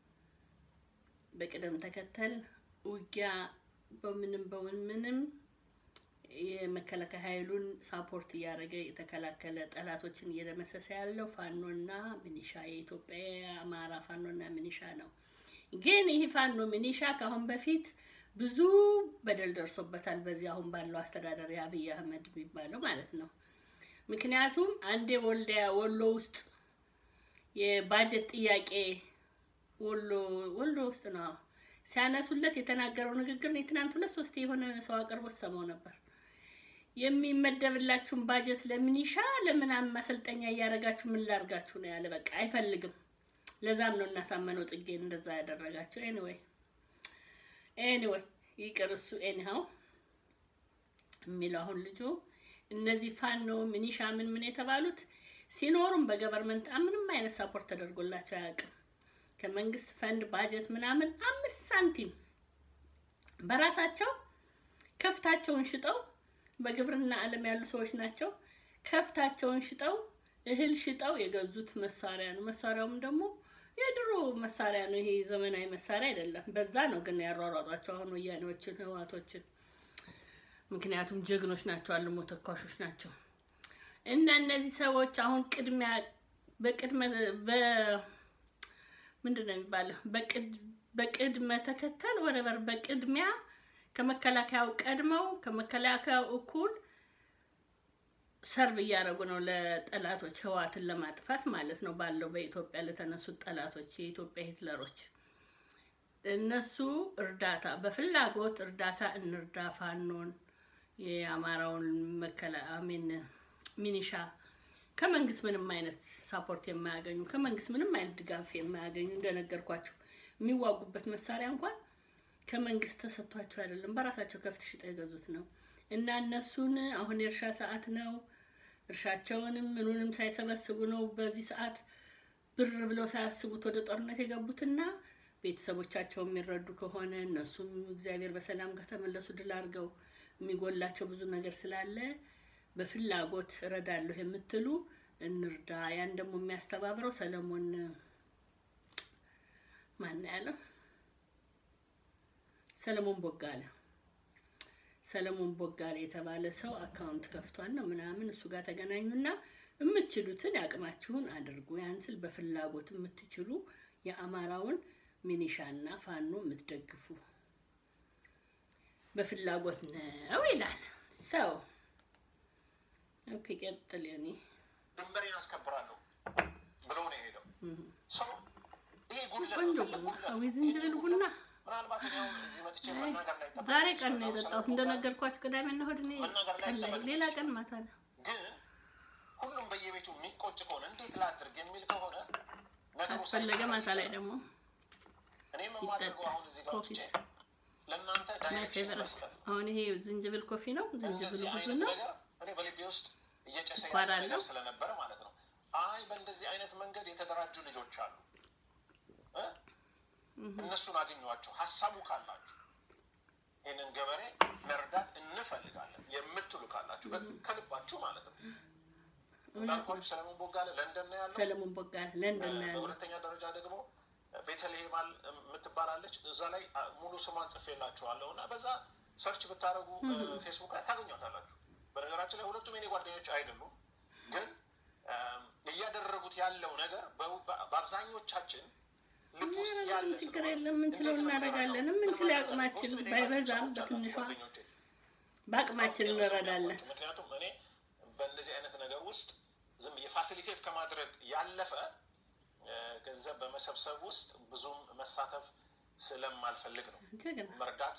በቅደም ተከተል ውጊያ በምንም በምንም የመከላከያ ኃይሉን ሳፖርት እያደረገ የተከላከለ ጠላቶችን እየደመሰሰ ያለው ፋኖና ሚኒሻ የኢትዮጵያ የአማራ ፋኖና ሚኒሻ ነው። ግን ይህ ፋኖ ሚኒሻ ከአሁን በፊት ብዙ በደል ደርሶበታል። በዚህ አሁን ባለው አስተዳደር የአብይ አህመድ የሚባለው ማለት ነው። ምክንያቱም አንዴ ወልዲያ ወሎ ውስጥ የባጀት ጥያቄ ወሎ ወሎ ውስጥ ነው ሲያነሱለት የተናገረው ንግግር ነው። ትናንት ሁለት ሶስት የሆነ ሰው አቅርቦ ሰማው ነበር። የሚመደብላችሁን ባጀት ለሚኒሻ ለምናምን ማሰልጠኛ እያደረጋችሁ ምን ላርጋችሁ ነው ያለ። በቃ አይፈልግም። ለዛም ነው እናሳመነው ጽጌን እንደዛ ያደረጋቸው። ኤኒዌይ ኤኒዌይ ይቅር እሱ ኤኒሃው የሚለው አሁን ልጁ እነዚህ ፋኖ ሚኒሻ ምን ምን የተባሉት ሲኖሩም በገቨርንመንት ምንም አይነት ሳፖርት ተደርጎላቸው አያውቅም። ከመንግስት ፈንድ ባጀት ምናምን አምስት ሳንቲም በራሳቸው ከፍታቸውን ሽጠው በግብርና ዓለም ያሉ ሰዎች ናቸው። ከፍታቸውን ሽጠው እህል ሽጠው የገዙት መሳሪያ ነው። መሳሪያውም ደግሞ የድሮ መሳሪያ ነው። ይሄ ዘመናዊ መሳሪያ አይደለም። በዛ ነው ግን ያሯሯጧቸው አሁን ወያኔዎችን፣ ህዋቶችን። ምክንያቱም ጀግኖች ናቸው፣ አልሞ ተኳሾች ናቸው። እና እነዚህ ሰዎች አሁን ቅድሚያ በቅድመ ምንድን ነው የሚባለው? በቅድመ ተከተል ወረበር በቅድሚያ ከመከላከያው ቀድመው ከመከላከያው እኩል ሰርቭ እያደረጉ ነው ለጠላቶች ህዋትን ለማጥፋት ማለት ነው። ባለው በኢትዮጵያ ለተነሱት ጠላቶች የኢትዮጵያ ሂትለሮች እነሱ እርዳታ በፍላጎት እርዳታ እንርዳ ፋኖን የአማራውን መከላ አሜን ሚኒሻ ከመንግስት ምንም አይነት ሳፖርት የማያገኙ ከመንግስት ምንም አይነት ድጋፍ የማያገኙ እንደነገርኳቸው የሚዋጉበት መሳሪያ እንኳን ከመንግስት ተሰጥቷቸው አይደለም፣ በራሳቸው ከፍት ሽጠው የገዙት ነው። እና እነሱን አሁን የእርሻ ሰዓት ነው። እርሻቸውንም ምኑንም ሳይሰበስቡ ነው በዚህ ሰዓት ብር ብለው ሳያስቡት ወደ ጦርነት የገቡትና ቤተሰቦቻቸው የሚረዱ ከሆነ እነሱም እግዚአብሔር በሰላም ከተመለሱ ድል አድርገው የሚጎላቸው ብዙ ነገር ስላለ በፍላጎት እረዳለሁ የምትሉ እንርዳ። ያን ደግሞ የሚያስተባብረው ሰለሞን ማን ያለው ሰለሞን ቦጋለ ሰለሞን ቦጋለ የተባለ ሰው አካውንት ከፍቷል ነው ምናምን እሱ ጋር ተገናኙና የምትችሉትን ያቅማችሁን አድርጉ። ያን ስል በፍላጎት የምትችሉ የአማራውን ሚኒሻና ፋኖ የምትደግፉ በፍላጎት ነው ይላል ሰው። ኦኬ ቀጥል። እኔ ድንበሬን አስከብራለሁ ብሎ ነው የሄደው ሰው። ይሄ ጉድለት ቆንጆ ነው፣ ትልቅ ቡና ጉድለት ነው። አዊ ዝንጅብል ቡና ምናልባት እኔ አሁን እዚህ መጥቼ መናገር ላይ ጠብቅ ዛሬ ቀን ነው ይችላል። የጠጣሁት ሰለሞን እንደነገርኳችሁ ቅዳሜና እሑድ እኔ መናገር ላይ ቀን ላይ ጠበቅ ሌላ ይችላል። ቀን ማታ ነው። ግን ሁሉም በየቤቱ የሚቆጭ ከሆነ እንዴት ላድርግ የሚል ከሆነ ነገሩ ካስፈለገ ማታ ላይ ደግሞ እኔ የማደርገው አሁን እዚህ ጋር ኮፊ ወጥቼ ለእናንተ ማይ ዳይሬክሽን ፌቨረት መስጠት ነው። አሁን ይሄ ዝንጅብል ኮፊ ነው። ዝንጅብሉ እንደዚህ ብዙ አይነት ነው። ነገር እኔ በልቤ ውስጥ እየጨሰ ስኳር ያለ ነገር አለው። ስለነበረ ማለት ነው። አይ በእንደዚህ አይነት መንገድ የተደራጁ ልጆች አሉ እ? እነሱን አገኟቸው። ሀሳቡ ካላችሁ ይህንን ገበሬ መርዳት እንፈልጋለን የምትሉ ካላችሁ በ- ከልባችሁ ማለት ነው። እንዳልኳችሁ ሰለሞን ቦጋለ ለንደን ነው ያለው። ሰለሞን ቦጋለ ለንደን ነው ያለው። በሁለተኛ ደረጃ ደግሞ ቤተልሔም አል- የምትባላለች እዛ ላይ አ, ሙሉ ስሟን ጽፌላችኋለሁ እና በዛ ሰርች ብታደረጉ ፌስቡክ ላይ ታገኟታላችሁ። በነገራችን ላይ ሁለቱም የኔ ጓደኞች አይደሉም፣ ግን አም፣ እያደረጉት ያለው ነገር በ- በ- በአብዛኞቻችን ልብ ውስጥ ያለ ምንም ችግር ስለሆነ የለም፣ የምንችለው እንዴት ነው እናደርጋለን። የምንረዳው? የምንችለው ምን ያቅማችን ማድረግ አለብን? ባይበዛም ውስጥ የቤታችሁ በትንሿ ሰዎች አሉ ጓደኞቼ። በአቅማችን እንረዳለን። ምክንያቱም እኔ በእንደዚህ አይነት ነገር ውስጥ ዝም የፋሲሊቴት ከማድረግ ያለፈ እ፣ ገንዘብ በመሰብሰብ ውስጥ ብዙም መሳተፍ ስለማልፈልግ ነው። ጀግና መርዳት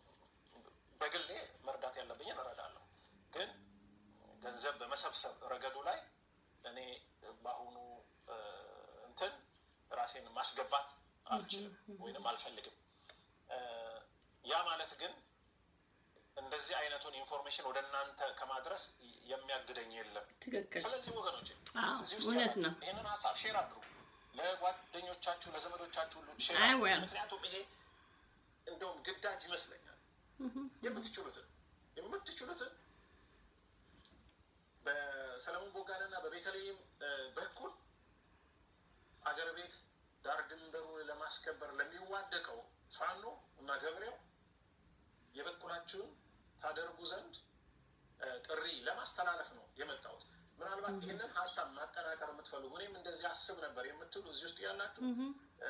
በግሌ መርዳት ያለብኝን እረዳለሁ፣ ግን ገንዘብ በመሰብሰብ ረገዱ ላይ እኔ በአሁኑ እ፣ እንትን ራሴን ማስገባት አልችልም ወይንም አልፈልግም። እ፣ ያ ማለት ግን እንደዚህ አይነቱን ኢንፎርሜሽን ወደ እናንተ ከማድረስ የሚያግደኝ የለም። ትክክል። ስለዚህ ወገኖች አዎ እዚህ ውስጥ እውነት ያላችሁ ነው። ይህንን ሀሳብ ሼር አድርጉ፣ ለጓደኞቻችሁ ለዘመዶቻችሁ ሁሉ ሼር አይ አድርጉ። well። ምክንያቱም ይሄ እንደውም ግዳጅ ይመስለኛል። የምትችሉትን የምትችሉትን በሰለሞን ቦጋለና በቤተልሔም እ፣ በኩል አገር ቤት ዳር ድንበሩን ለማስከበር ለሚዋደቀው ፋኖ እና ገበሬው የበኩላችሁን ታደርጉ ዘንድ እ፣ ጥሪ ለማስተላለፍ ነው የመጣሁት። ምናልባት ይህንን ሀሳብ ማጠናከር የምትፈልጉ እኔም እንደዚህ አስብ ነበር የምትሉ እዚህ ውስጥ ያላችሁ እ፣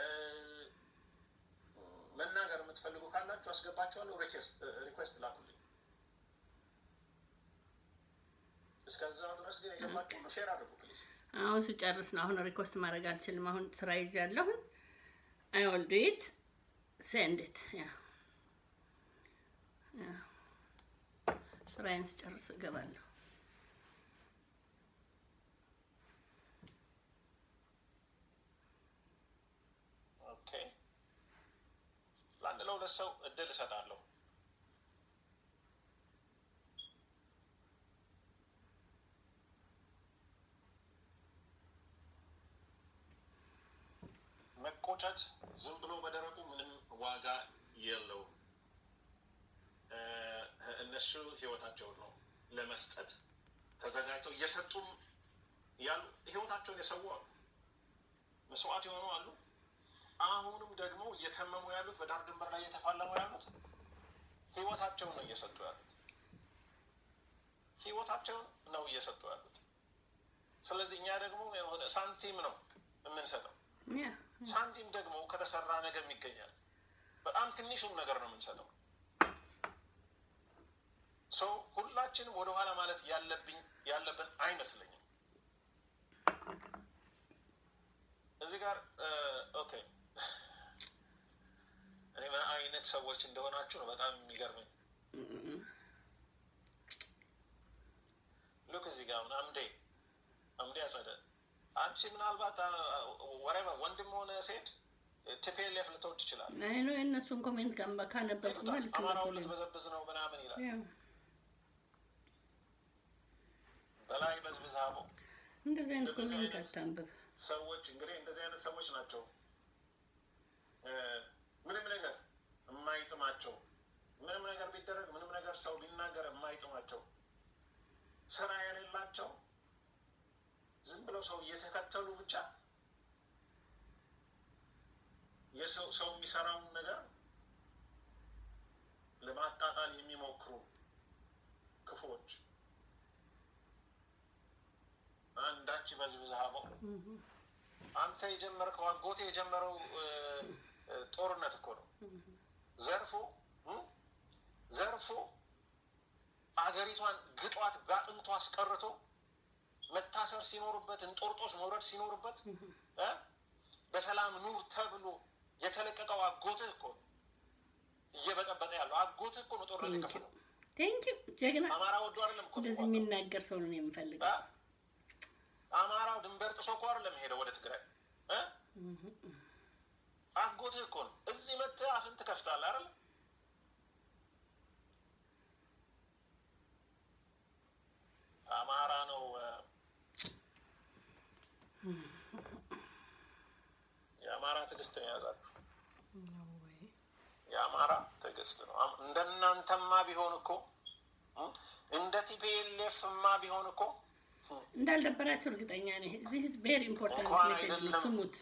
መናገር የምትፈልጉ ካላችሁ አስገባችኋለሁ። ሪኩዌስት ላኩልኝ። እስከዛ ድረስ ግን የገባችሁ ሁሉ ሼር አድርጉ ፕሊዝ። አሁን ስጨርስ ነው። አሁን ሪኮስት ማድረግ አልችልም። አሁን ስራ ይዣለሁ። አይ ዊል ዱ ኢት ሴንድ ኢት ያ ያ ስራዬን ስጨርስ እገባለሁ። ኦኬ ለአንድ ለሁለት ሰው እድል እሰጣለሁ። መቆጨት ዝም ብሎ በደረቁ ምንም ዋጋ የለውም። እ፣ እነሱ ህይወታቸውን ነው ለመስጠት ተዘጋጅተው እየሰጡም ያሉ ህይወታቸውን የሰው አሉ፣ መስዋዕት የሆኑ አሉ። አሁንም ደግሞ እየተመሙ ያሉት በዳር ድንበር ላይ እየተፋለሙ ያሉት ህይወታቸውን ነው እየሰጡ ያሉት። ህይወታቸውን ነው እየሰጡ ያሉት። ስለዚህ እኛ ደግሞ የሆነ ሳንቲም ነው የምንሰጠው። ያ ሳንቲም ደግሞ ከተሰራ ነገም ይገኛል። በጣም ትንሹም ነገር ነው የምንሰጠው። ሰው ሁላችንም ወደኋላ ማለት ያለብኝ ያለብን አይመስለኝም። እዚህ ጋር ኦኬ፣ እኔ ምን አይነት ሰዎች እንደሆናችሁ ነው በጣም የሚገርመኝ። ሉክ እዚህ ጋር አሁን አምዴ አምዴ አጸደ አንቺ ምናልባት ወሬቨ ወንድም ሆነ ሴት ቲፒኤልኤፍ ልትወድ ይችላል። አይ ነው የእነሱን ኮሜንት ጋር ካነበብኩማ ልክ አማራውን ልትበዘብዝ ነው ምናምን ይላል። በላይ በዝብዝ አቦ እንደዚህ አይነት ኮሜንት አታንብብ። ሰዎች እንግዲህ እንደዚህ አይነት ሰዎች ናቸው ምንም ነገር የማይጥማቸው ምንም ነገር ቢደረግ ምንም ነገር ሰው ቢናገር የማይጥማቸው ስራ የሌላቸው ዝም ብለው ሰው እየተከተሉ ብቻ የሰው ሰው የሚሰራውን ነገር ለማጣጣል የሚሞክሩ ክፉዎች አንዳች በዝብዝ አበው አንተ የጀመርከው አጎቴ የጀመረው ጦርነት እኮ ነው። ዘርፎ ዘርፎ አገሪቷን ግጧት በአጥንቱ አስቀርቶ መታሰር ሲኖርበት እንጦርጦስ መውረድ ሲኖርበት በሰላም ኑር ተብሎ የተለቀቀው አጎትህ እኮ እየበጠበጠ ያለው አጎትህ እኮ ነው ጦርነት የከፈለው። ቴንኪው ጀግና። አማራ ወዶ አይደለም እኮ እንደዚህ የሚናገር ሰው ነው የምፈልገው። አማራው ድንበር ጥሶ እኮ አይደለም ሄደው ወደ ትግራይ አጎትህ እኮ ነው። እዚህ መጥተህ አፍን ትከፍታለህ አይደል? አማራ ነው የአማራ ትዕግስት ነው የያዛችሁ። የአማራ ትዕግስት ነው። እንደናንተማ ቢሆን እኮ እንደ ቲፒኤልኤፍማ ቢሆን እኮ እንዳልደበራቸው እርግጠኛ ነኝ። እዚህ ቬሪ ኢምፖርታንት ሜሴጅ ነው፣ ስሙት።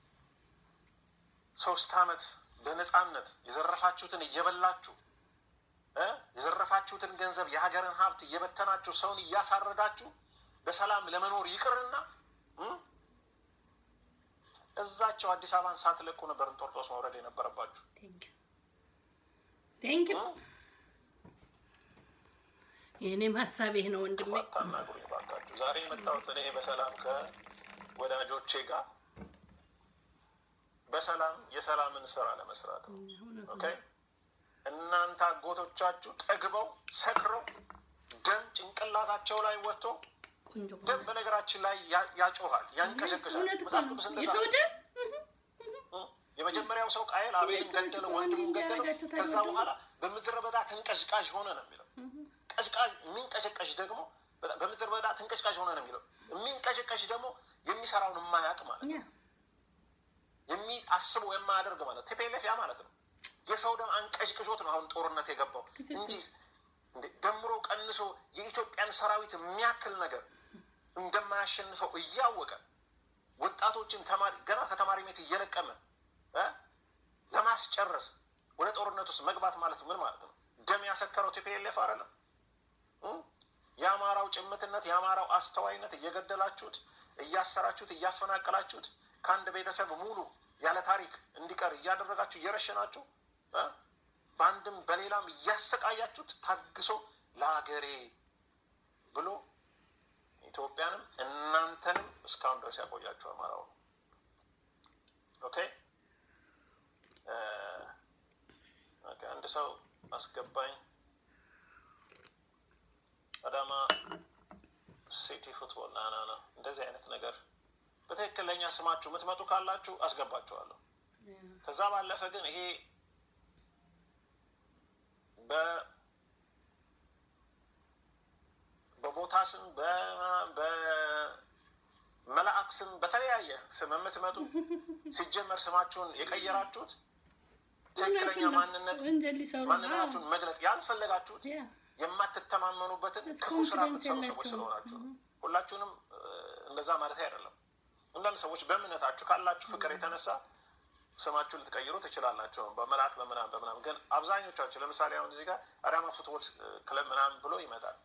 ሶስት አመት በነፃነት የዘረፋችሁትን እየበላችሁ የዘረፋችሁትን ገንዘብ የሀገርን ሀብት እየበተናችሁ ሰውን እያሳረዳችሁ በሰላም ለመኖር ይቅርና እዛቸው አዲስ አበባን ሳትለቁ ነበር እንጦርጦስ መውረድ የነበረባችሁ። ቴንኪው የእኔም ሀሳብ ይህ ነው ወንድሜ። አታናግሩኝ እባካችሁ። ዛሬ የመጣሁት እኔ በሰላም ከወዳጆቼ ጋር በሰላም የሰላምን ስራ ለመስራት ነው። ኦኬ እናንተ አጎቶቻችሁ ጠግበው ሰክረው ደም ጭንቅላታቸው ላይ ወጥቶ ደም በነገራችን ላይ ያጮሃል፣ ያንቀሸቅሻል። መጽሐፍ ቅዱስ እንደዛ የመጀመሪያው ሰው ቃየል አቤልን ገደለው፣ ወንድሙን ገደለው። ከዛ በኋላ በምድረ በዳ ተንቀሽቃሽ ሆነ ነው የሚለው። ቀሽቃሽ የሚንቀሸቀሽ ደግሞ በምድረ በዳ ተንቀሽቃሽ ሆነ ነው የሚለው። የሚንቀሸቀሽ ደግሞ የሚሰራውን የማያውቅ ማለት ነው። የሚአስበው የማያደርግ ማለት ቲፒኤልኤፍ ያ ማለት ነው። የሰው ደም አንቀሽቅሾት ነው አሁን ጦርነት የገባው እንጂ ደምሮ ቀንሶ የኢትዮጵያን ሰራዊት የሚያክል ነገር እንደማያሸንፈው እያወቀ ወጣቶችን ተማሪ ገና ከተማሪ ቤት እየለቀመ ለማስጨረስ ወደ ጦርነት ውስጥ መግባት ማለት ምን ማለት ነው? ደም ያሰከረው ቲፒኤልኤፍ አይደለም። የአማራው ጭምትነት፣ የአማራው አስተዋይነት እየገደላችሁት፣ እያሰራችሁት፣ እያፈናቀላችሁት ከአንድ ቤተሰብ ሙሉ ያለ ታሪክ እንዲቀር እያደረጋችሁ እየረሸናችሁ በአንድም በሌላም እያሰቃያችሁት ታግሶ ለሀገሬ ብሎ ኢትዮጵያንም እናንተንም እስካሁን ድረስ ያቆያችሁ አማራው ነው። ኦኬ አንድ ሰው አስገባኝ። አዳማ ሲቲ ፉትቦል ና ና ና እንደዚህ አይነት ነገር በትክክለኛ ስማችሁ የምትመጡ ካላችሁ አስገባችኋለሁ። ከዛ ባለፈ ግን ይሄ በቦታ ስም በመላእክ ስም በተለያየ ስም የምትመጡ ሲጀመር ስማችሁን የቀየራችሁት ትክክለኛ ማንነት ማንነታችሁን መግለጥ ያልፈለጋችሁት የማትተማመኑበትን ክፉ ስራ የምትሰሩ ሰዎች ስለሆናችሁ ነው። ሁላችሁንም እንደዛ ማለት አይደለም። አንዳንድ ሰዎች በእምነታችሁ ካላችሁ ፍቅር የተነሳ ስማችሁ ልትቀይሩ ትችላላችሁ። በመልአክ በምናም በምናም ግን አብዛኞቻችሁ ለምሳሌ አሁን እዚህ ጋር አዳማ ፉትቦል ክለብ ምናምን ብሎ ይመጣል።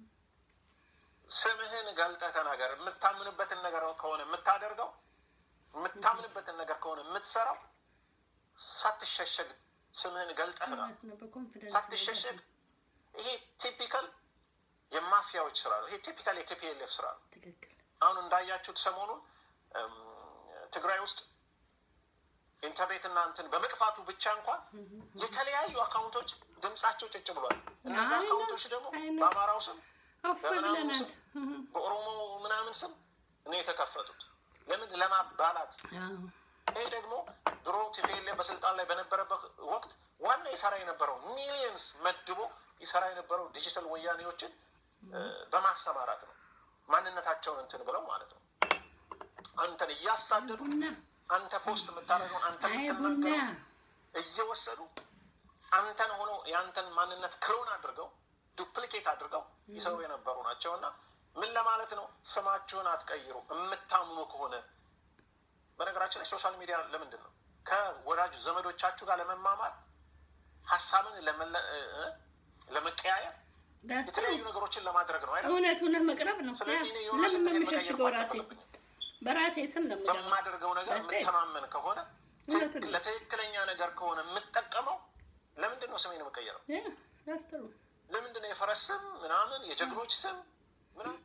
ስምህን ገልጠህ ተናገር። የምታምንበትን ነገር ከሆነ የምታደርገው የምታምንበትን ነገር ከሆነ የምትሰራው ሳትሸሸግ ስምህን ገልጠህ ነው እውነት ነው። በኮንፊደንስ ሳትሸሸግ ይሄ ቲፒካል የማፊያዎች ስራ ነው። ይሄ ቲፒካል የቲፒኤልኤፍ ስራ ነው። ትክክል አሁን እንዳያችሁት ሰሞኑን እም፣ ትግራይ ውስጥ ኢንተርኔት እና እንትን በመጥፋቱ ብቻ እንኳን የተለያዩ አካውንቶች ድምጻቸው ጭጭ ብሏል። እነዚ አይ ነው፣ አካውንቶች ደግሞ አይ ነው። በአማራው ስም አፍ በምናምኑ ብለናል። ስም በኦሮሞ ምናምን ስም ነው የተከፈቱት። ለምን? ለማባላት። አዎ ይሄ ደግሞ ድሮ ቲፒኤልኤፍ በስልጣን ላይ በነበረበት ወቅት ዋና ይሰራ የነበረው ሚሊየንስ መድቦ ይሰራ የነበረው ዲጂታል ወያኔዎችን እ፣ በማሰማራት ነው። ማንነታቸውን እንትን ብለው ማለት ነው። አንተን እያሳደዱ ቡና አንተ ፖስት የምታደርገውን አንተ አይ ቡና የምትናገረው እየወሰዱ አንተን ሆነው የአንተን ማንነት ክሎን አድርገው ዱፕሊኬት አድርገው ይሰሩ የነበሩ ናቸው። እና ምን ለማለት ነው? ስማችሁን አትቀይሩ የምታምኑ ከሆነ። በነገራችን ላይ ሶሻል ሚዲያ ለምንድን ነው? ከወዳጅ ዘመዶቻችሁ ጋር ለመማማር ሀሳብን ለመለ- እ- እ- ለመቀያየር ዳስ የተለያዩ ነገሮችን ለማድረግ ነው አይደል? እውነት እውነት መቅረብ ነው። ያ ስለዚህ እኔ የሆነ ለምን ስሜት ነው መቀየር የምሸሽገው? ራሴ አይጠበቅብኝም። በራሴ ስም ነው የምገባው። በማደርገው ነገር That's it. የምተማመን ከሆነ እውነቱን ትክክል- ነው። ለትክክለኛ ነገር ከሆነ የምጠቀመው ለምንድን ነው ስሜን የምቀየረው? ያ ዳስ ጥሩ ለምንድን ነው የፈረስ ስም ምናምን የጀግኖች ስም ምናምን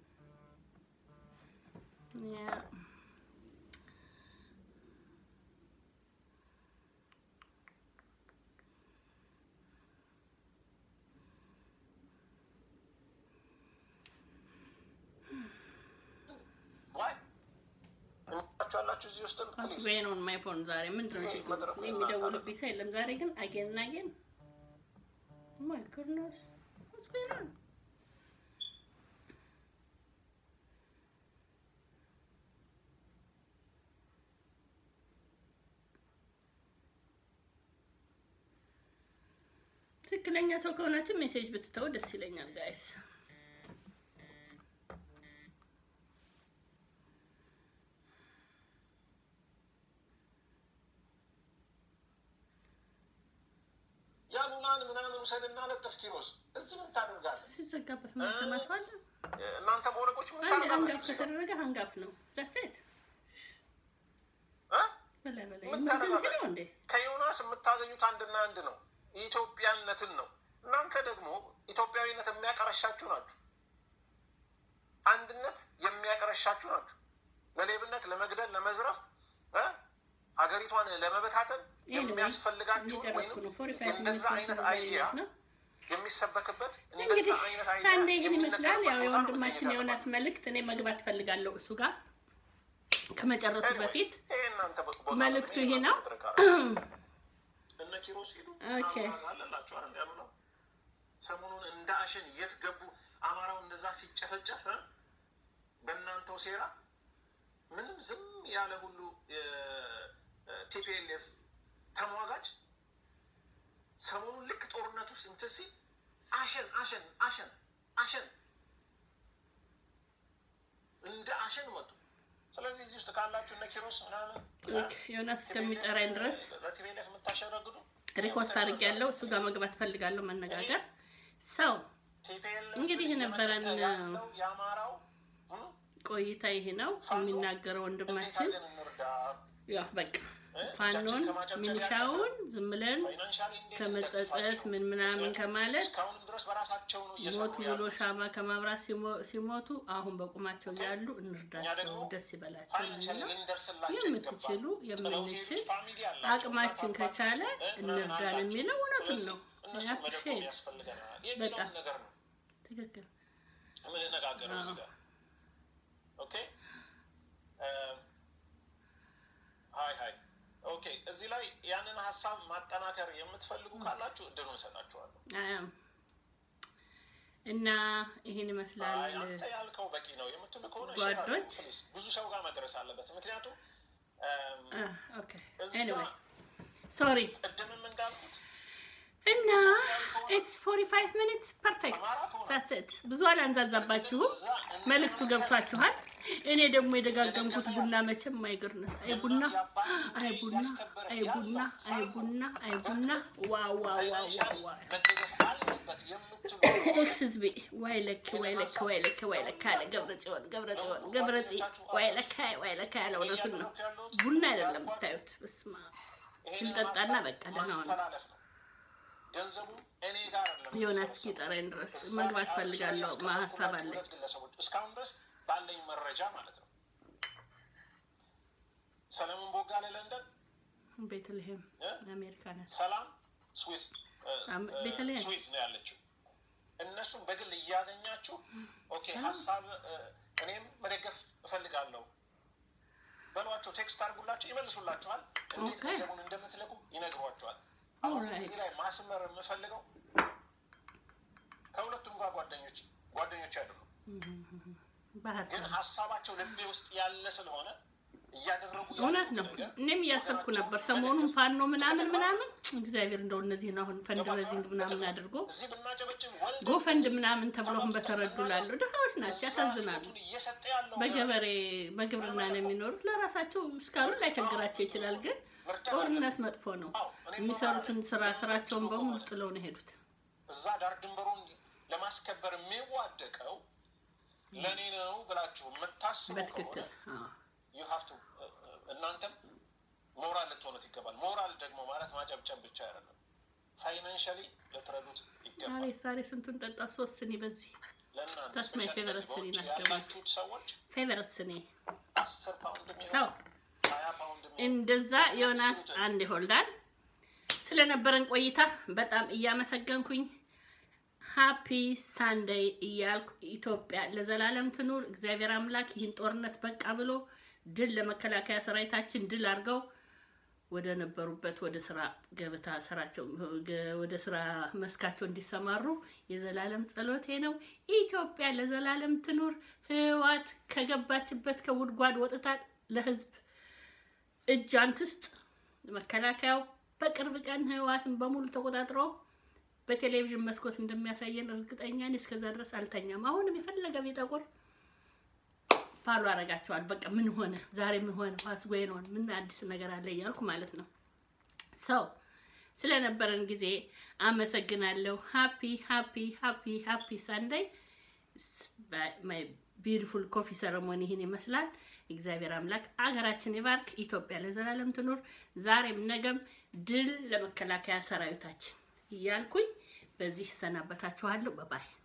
ያ ዋይ እንቻችሁ ያላችሁ እዚህ ውስጥ ፕሊዝ አስቤን ኦን ማይ ፎን ዛሬ ምንድን ነው ይሄ ችግሩ? መድረኩ እኔ የሚደውልብኝ ሰው የለም ዛሬ ግን አጌን እና አጌን ማይ ጉድነስ ዋትስ ጎይንግ ኦን ትክክለኛ ሰው ከሆናችሁ ሜሴጅ ብትተው ደስ ይለኛል ጋይስ። ያሉናን ምናምን ውሰድና ለጥፍ ኪሮስ እዚህ ምን ታደርጋለህ? ሲዘጋበት ማሰማ ሰው አለ። እናንተ በወረቆች ምን አንድ ሀንጋፕ ታደርጋላችሁ? እዚህ ጋር? ከተደረገ ሀንጋፕ ነው። ዛትስ ኢት እ? በላይ በላይ ምን ኢመርጀንሲ ነው ታደርጋላችሁ? እንዴ? ከዮናስ የምታገኙት አንድና አንድ ነው፣ ኢትዮጵያነትን ነው። እናንተ ደግሞ ኢትዮጵያዊነት የሚያቀረሻችሁ ናችሁ። አንድነት የሚያቀረሻችሁ ናችሁ። ለሌብነት፣ ለመግደል፣ ለመዝረፍ እ? ሀገሪቷን ለመበታተን Anyway, የሚያስፈልጋችሁ እየጨረስኩ ወይም ነው። ፎርቲ ፋይቭ እንደዛ አይነት አይዲያ ነው። የሚሰበክበት እንግዲህ እንደዛ አይነት አይዲያ ሳንዴ ይህን ይመስላል። ያው የሚነገርበት ቦታ ነው የወንድማችን መገኘት የዮናስ መልእክት እኔ መግባት ፈልጋለሁ እሱ ጋር ከመጨረሱ Anyways, በፊት ይሄ እናንተ ቦታ ነው። መልእክቱ እኔ ይሄ ነው። ማድረግ አለ። እነ ኪሮስ ሂዱ ኦኬ። አማራ አለላችሁ አይደል ያሉ ነው። ሰሞኑን እንደ አሸን የት ገቡ? አማራው እንደዛ ሲጨፈጨፍ እ? በእናንተው ሴራ ምንም ዝም ያለ ሁሉ ቲፒኤልኤፍ ተሟጋጅ ሰሞኑን ልክ ጦርነት ውስጥ እንትን ሲል አሸን አሸን አሸን አሸን እንደ አሸን መጡ። ስለዚህ እዚህ ውስጥ ካላችሁ እነ ኪሮስ ምናምን ኦኬ፣ ዮናስ እስከሚጠራኝ ድረስ ለቲፒኤልኤፍ የምታሸረግዱ ሪኮስት አድርጌያለሁ። እሱ ጋር መግባት ፈልጋለሁ መነጋገር ሰው ቲፒኤልኤፍ እንግዲህ የነበረን እየመከተ ያለው የአማራው እ? ቆይታ ይሄ ነው የሚናገረው እንዴት ወንድማችን። አድርገን እንርዳ? ያ በቃ ፋኖን ሚኒሻውን ዝም ብለን ፋይናንሻሊ እንዴት ከመጸጸት እንደግፋቸው? ምን ምናምን ከማለት እስካሁንም ድረስ በራሳቸው ነው እየሰሩ ሞቱ ብሎ ያሉት። ሻማ ከማብራት ሲሞ- ሲሞቱ አሁን በቁማቸው ያሉ እኛ እንርዳቸው፣ ደግሞ ደስ ይበላቸው ፋይናንሻሊ ነው ልንደርስላቸው የምትችሉ ይገባል። የምንችል ጥለውት ፋሚሊ አላቸው፣ አቅማችን እናት አባት፣ ከቻለ እ፣ ምናምን እንርዳን አላቸው። የሚለው እውነቱን ነው። ስለዚህ እነሱን ያ መደጎም ሼድ ያስፈልገናል በጣም የሚለውን ነገር ነው ትክክል። የምንነጋገረው እዚህ አዎ። ጋር። ኦኬ እ፣ ሀይ ሀይ ኦኬ። እዚህ ላይ ያንን ሀሳብ ማጠናከር የምትፈልጉ ካላችሁ እድሉን እሰጣችኋለሁ። አያም እና ይህን ይመስላል። አይ አንተ ያልከው በቂ ነው የምትሉ ከሆነ share አድርጉ ጓዶች። please። ብዙ ሰው ጋር መድረስ አለበት። ምክንያቱም እም፣ ኦኬ እዚህ ኤኒዌይ ጋር ሶሪ ቅድምም እንዳልኩት እና ኢትስ 45 ሚኒትስ ፐርፌክት ታትስ ኢት። ብዙ አላንዛዛባችሁም፣ መልእክቱ ገብቷችኋል። እኔ ደግሞ የደጋገምኩት ቡና መቼም አይገርነስ። አይ ቡና፣ አይ ቡና፣ አይ ቡና፣ አይ ቡና፣ አይ ቡና። ዋው ዋው ዋው ዋው ዋው መደገፍ አለ አለበት የምትሉ ኤክስ ህዝቤ ዋይ ለክ ዋይ ለክ ዋይ ለክ ዋይ ለክ አለ ገብረ ጽዮን ገብረ ጽዮን ገብረ ጽ ዋይ ለካ ዋይ ለካ ያለ እውነቱን ነው። ቡና አይደለም ብታዩት፣ በስመ አብ ይሄንን ስልጠጣና ሀሳብ በቃ ደህና ሆነ። ማስተላለፍ ነው። ገንዘቡ እኔ ጋር አይደለም የሆነ የሚሰበሰበው። እስኪጠራኝ ድረስ እዛ መግባት ላይ ፈልጋለሁ። ያስቀመጥኩላችሁ ሀሳብ አለኝ። ሁለት ግለሰቦች እስካሁን ድረስ ባለኝ መረጃ ማለት ነው። ሰለሞን ቦጋለ ለንደን፣ ቤተልሔም እ? አሜሪካ ናት። ሰላም ስዊዝ እ፣ አም- እ፣ ቤተልሔም። ስዊዝ ነው ያለችው። እነሱን በግል እያገኛችሁ ኦኬ ሰላም። ሀሳብ እ፣ እኔም መደገፍ እፈልጋለሁ በሏቸው። ቴክስት አድርጉላቸው፣ ይመልሱላችኋል። እንዴት ኦኬ። ገንዘቡን እንደምትለቁ ይነግሯቸዋል። አሁን ኦልራይት። እዚህ ላይ ማስመር የምፈልገው ከሁለቱም ጋር ጓደኞች ጓደኞች አይደሉም፣ ግን በሀሳብ ሀሳባቸው ልቤ ውስጥ ያለ ስለሆነ እያደረጉ እውነት ያሉት ነው። ነገር እኔም እያሰብኩ ወገናቸውን ነበር ሰሞኑን መደገፍ ፋኖ ምናምን ምናምን እግዚአብሔር እንደው እነዚህን አሁን ፈንድረዚንግ ምናምን አድርጎ እዚህ ብናጨበጭብ ወልደን ጎፈንድ ምናምን ተብለውን በተረዱ ላሉ ድሃዎች ናቸው፣ ያሳዝናሉ። ህይወቱን እየሰጠ ያለው በገበሬ በግብርና ነው የሚኖሩት። ለራሳቸው እስካሁን ላይቸግራቸው ይችላል፣ ግን ጦርነት መጥፎ ነው። የሚሰሩትን ስራ ስራቸውን በሙሉ ጥለው ነው የሄዱት። እዛ ዳር ድንበሩን ለማስከበር የሚዋደቀው ለእኔ ነው ብላችሁ የምታስቡ በትክክል ከሆነ አዎ። you have to እናንተም ሞራል ልትሆኑት ይገባል። ሞራል ደግሞ ማለት ማጨብጨብ ብቻ አይደለም። ፋይናንሻሊ ልትረዱት ይገባል። ዛሬ ዛሬ ስንቱን ጠጣ? ሶስት ስኒ በዚህ ለእናንተ That's my especially favorite በዚህ ስኒ በውጭ ናት ደግሞ። ያላችሁት ሰዎች ፌቨረት ስኒ አስር ፓውንድ ሰው የሚሆን ሀያ ፓውንድ የሚሆን እንደዛ ዮናስ አንድ ይሆልዳል። ስለነበረን ቆይታ በጣም እያመሰገንኩኝ ሃፒ ሳንደይ እያልኩ ኢትዮጵያ ለዘላለም ትኑር። እግዚአብሔር አምላክ ይህን ጦርነት በቃ ብሎ ድል ለመከላከያ ሰራዊታችን ድል አድርገው ወደ ነበሩበት ወደ ስራ ገበታ ስራቸው ወደ ስራ መስካቸው እንዲሰማሩ የዘላለም ጸሎቴ ነው። ኢትዮጵያ ለዘላለም ትኑር። ህዋት ከገባችበት ከጉድጓድ ወጥታ ለህዝብ እጅ አንትስጥ። መከላከያው በቅርብ ቀን ህወሓትን በሙሉ ተቆጣጥሮ በቴሌቪዥን መስኮት እንደሚያሳየን እርግጠኛ ነኝ። እስከዛ ድረስ አልተኛም። አሁንም የፈለገ ቢጠቁር ፋሎ አረጋቸዋል። በቃ ምን ሆነ ዛሬ ምን ሆነ ዋስ ጎይን ኦን ምን አዲስ ነገር አለ እያልኩ ማለት ነው። ሰው ስለነበረን ጊዜ አመሰግናለሁ። ሃፒ ሃፒ ሃፒ ሃፒ ሳንዳይ ማይ ቢዩቲፉል ኮፊ ሰረሞኒ ይህን ይመስላል። እግዚአብሔር አምላክ አገራችን ይባርክ። ኢትዮጵያ ለዘላለም ትኑር። ዛሬም ነገም ድል ለመከላከያ ሰራዊታችን እያልኩኝ በዚህ እሰናበታችኋለሁ። በባይ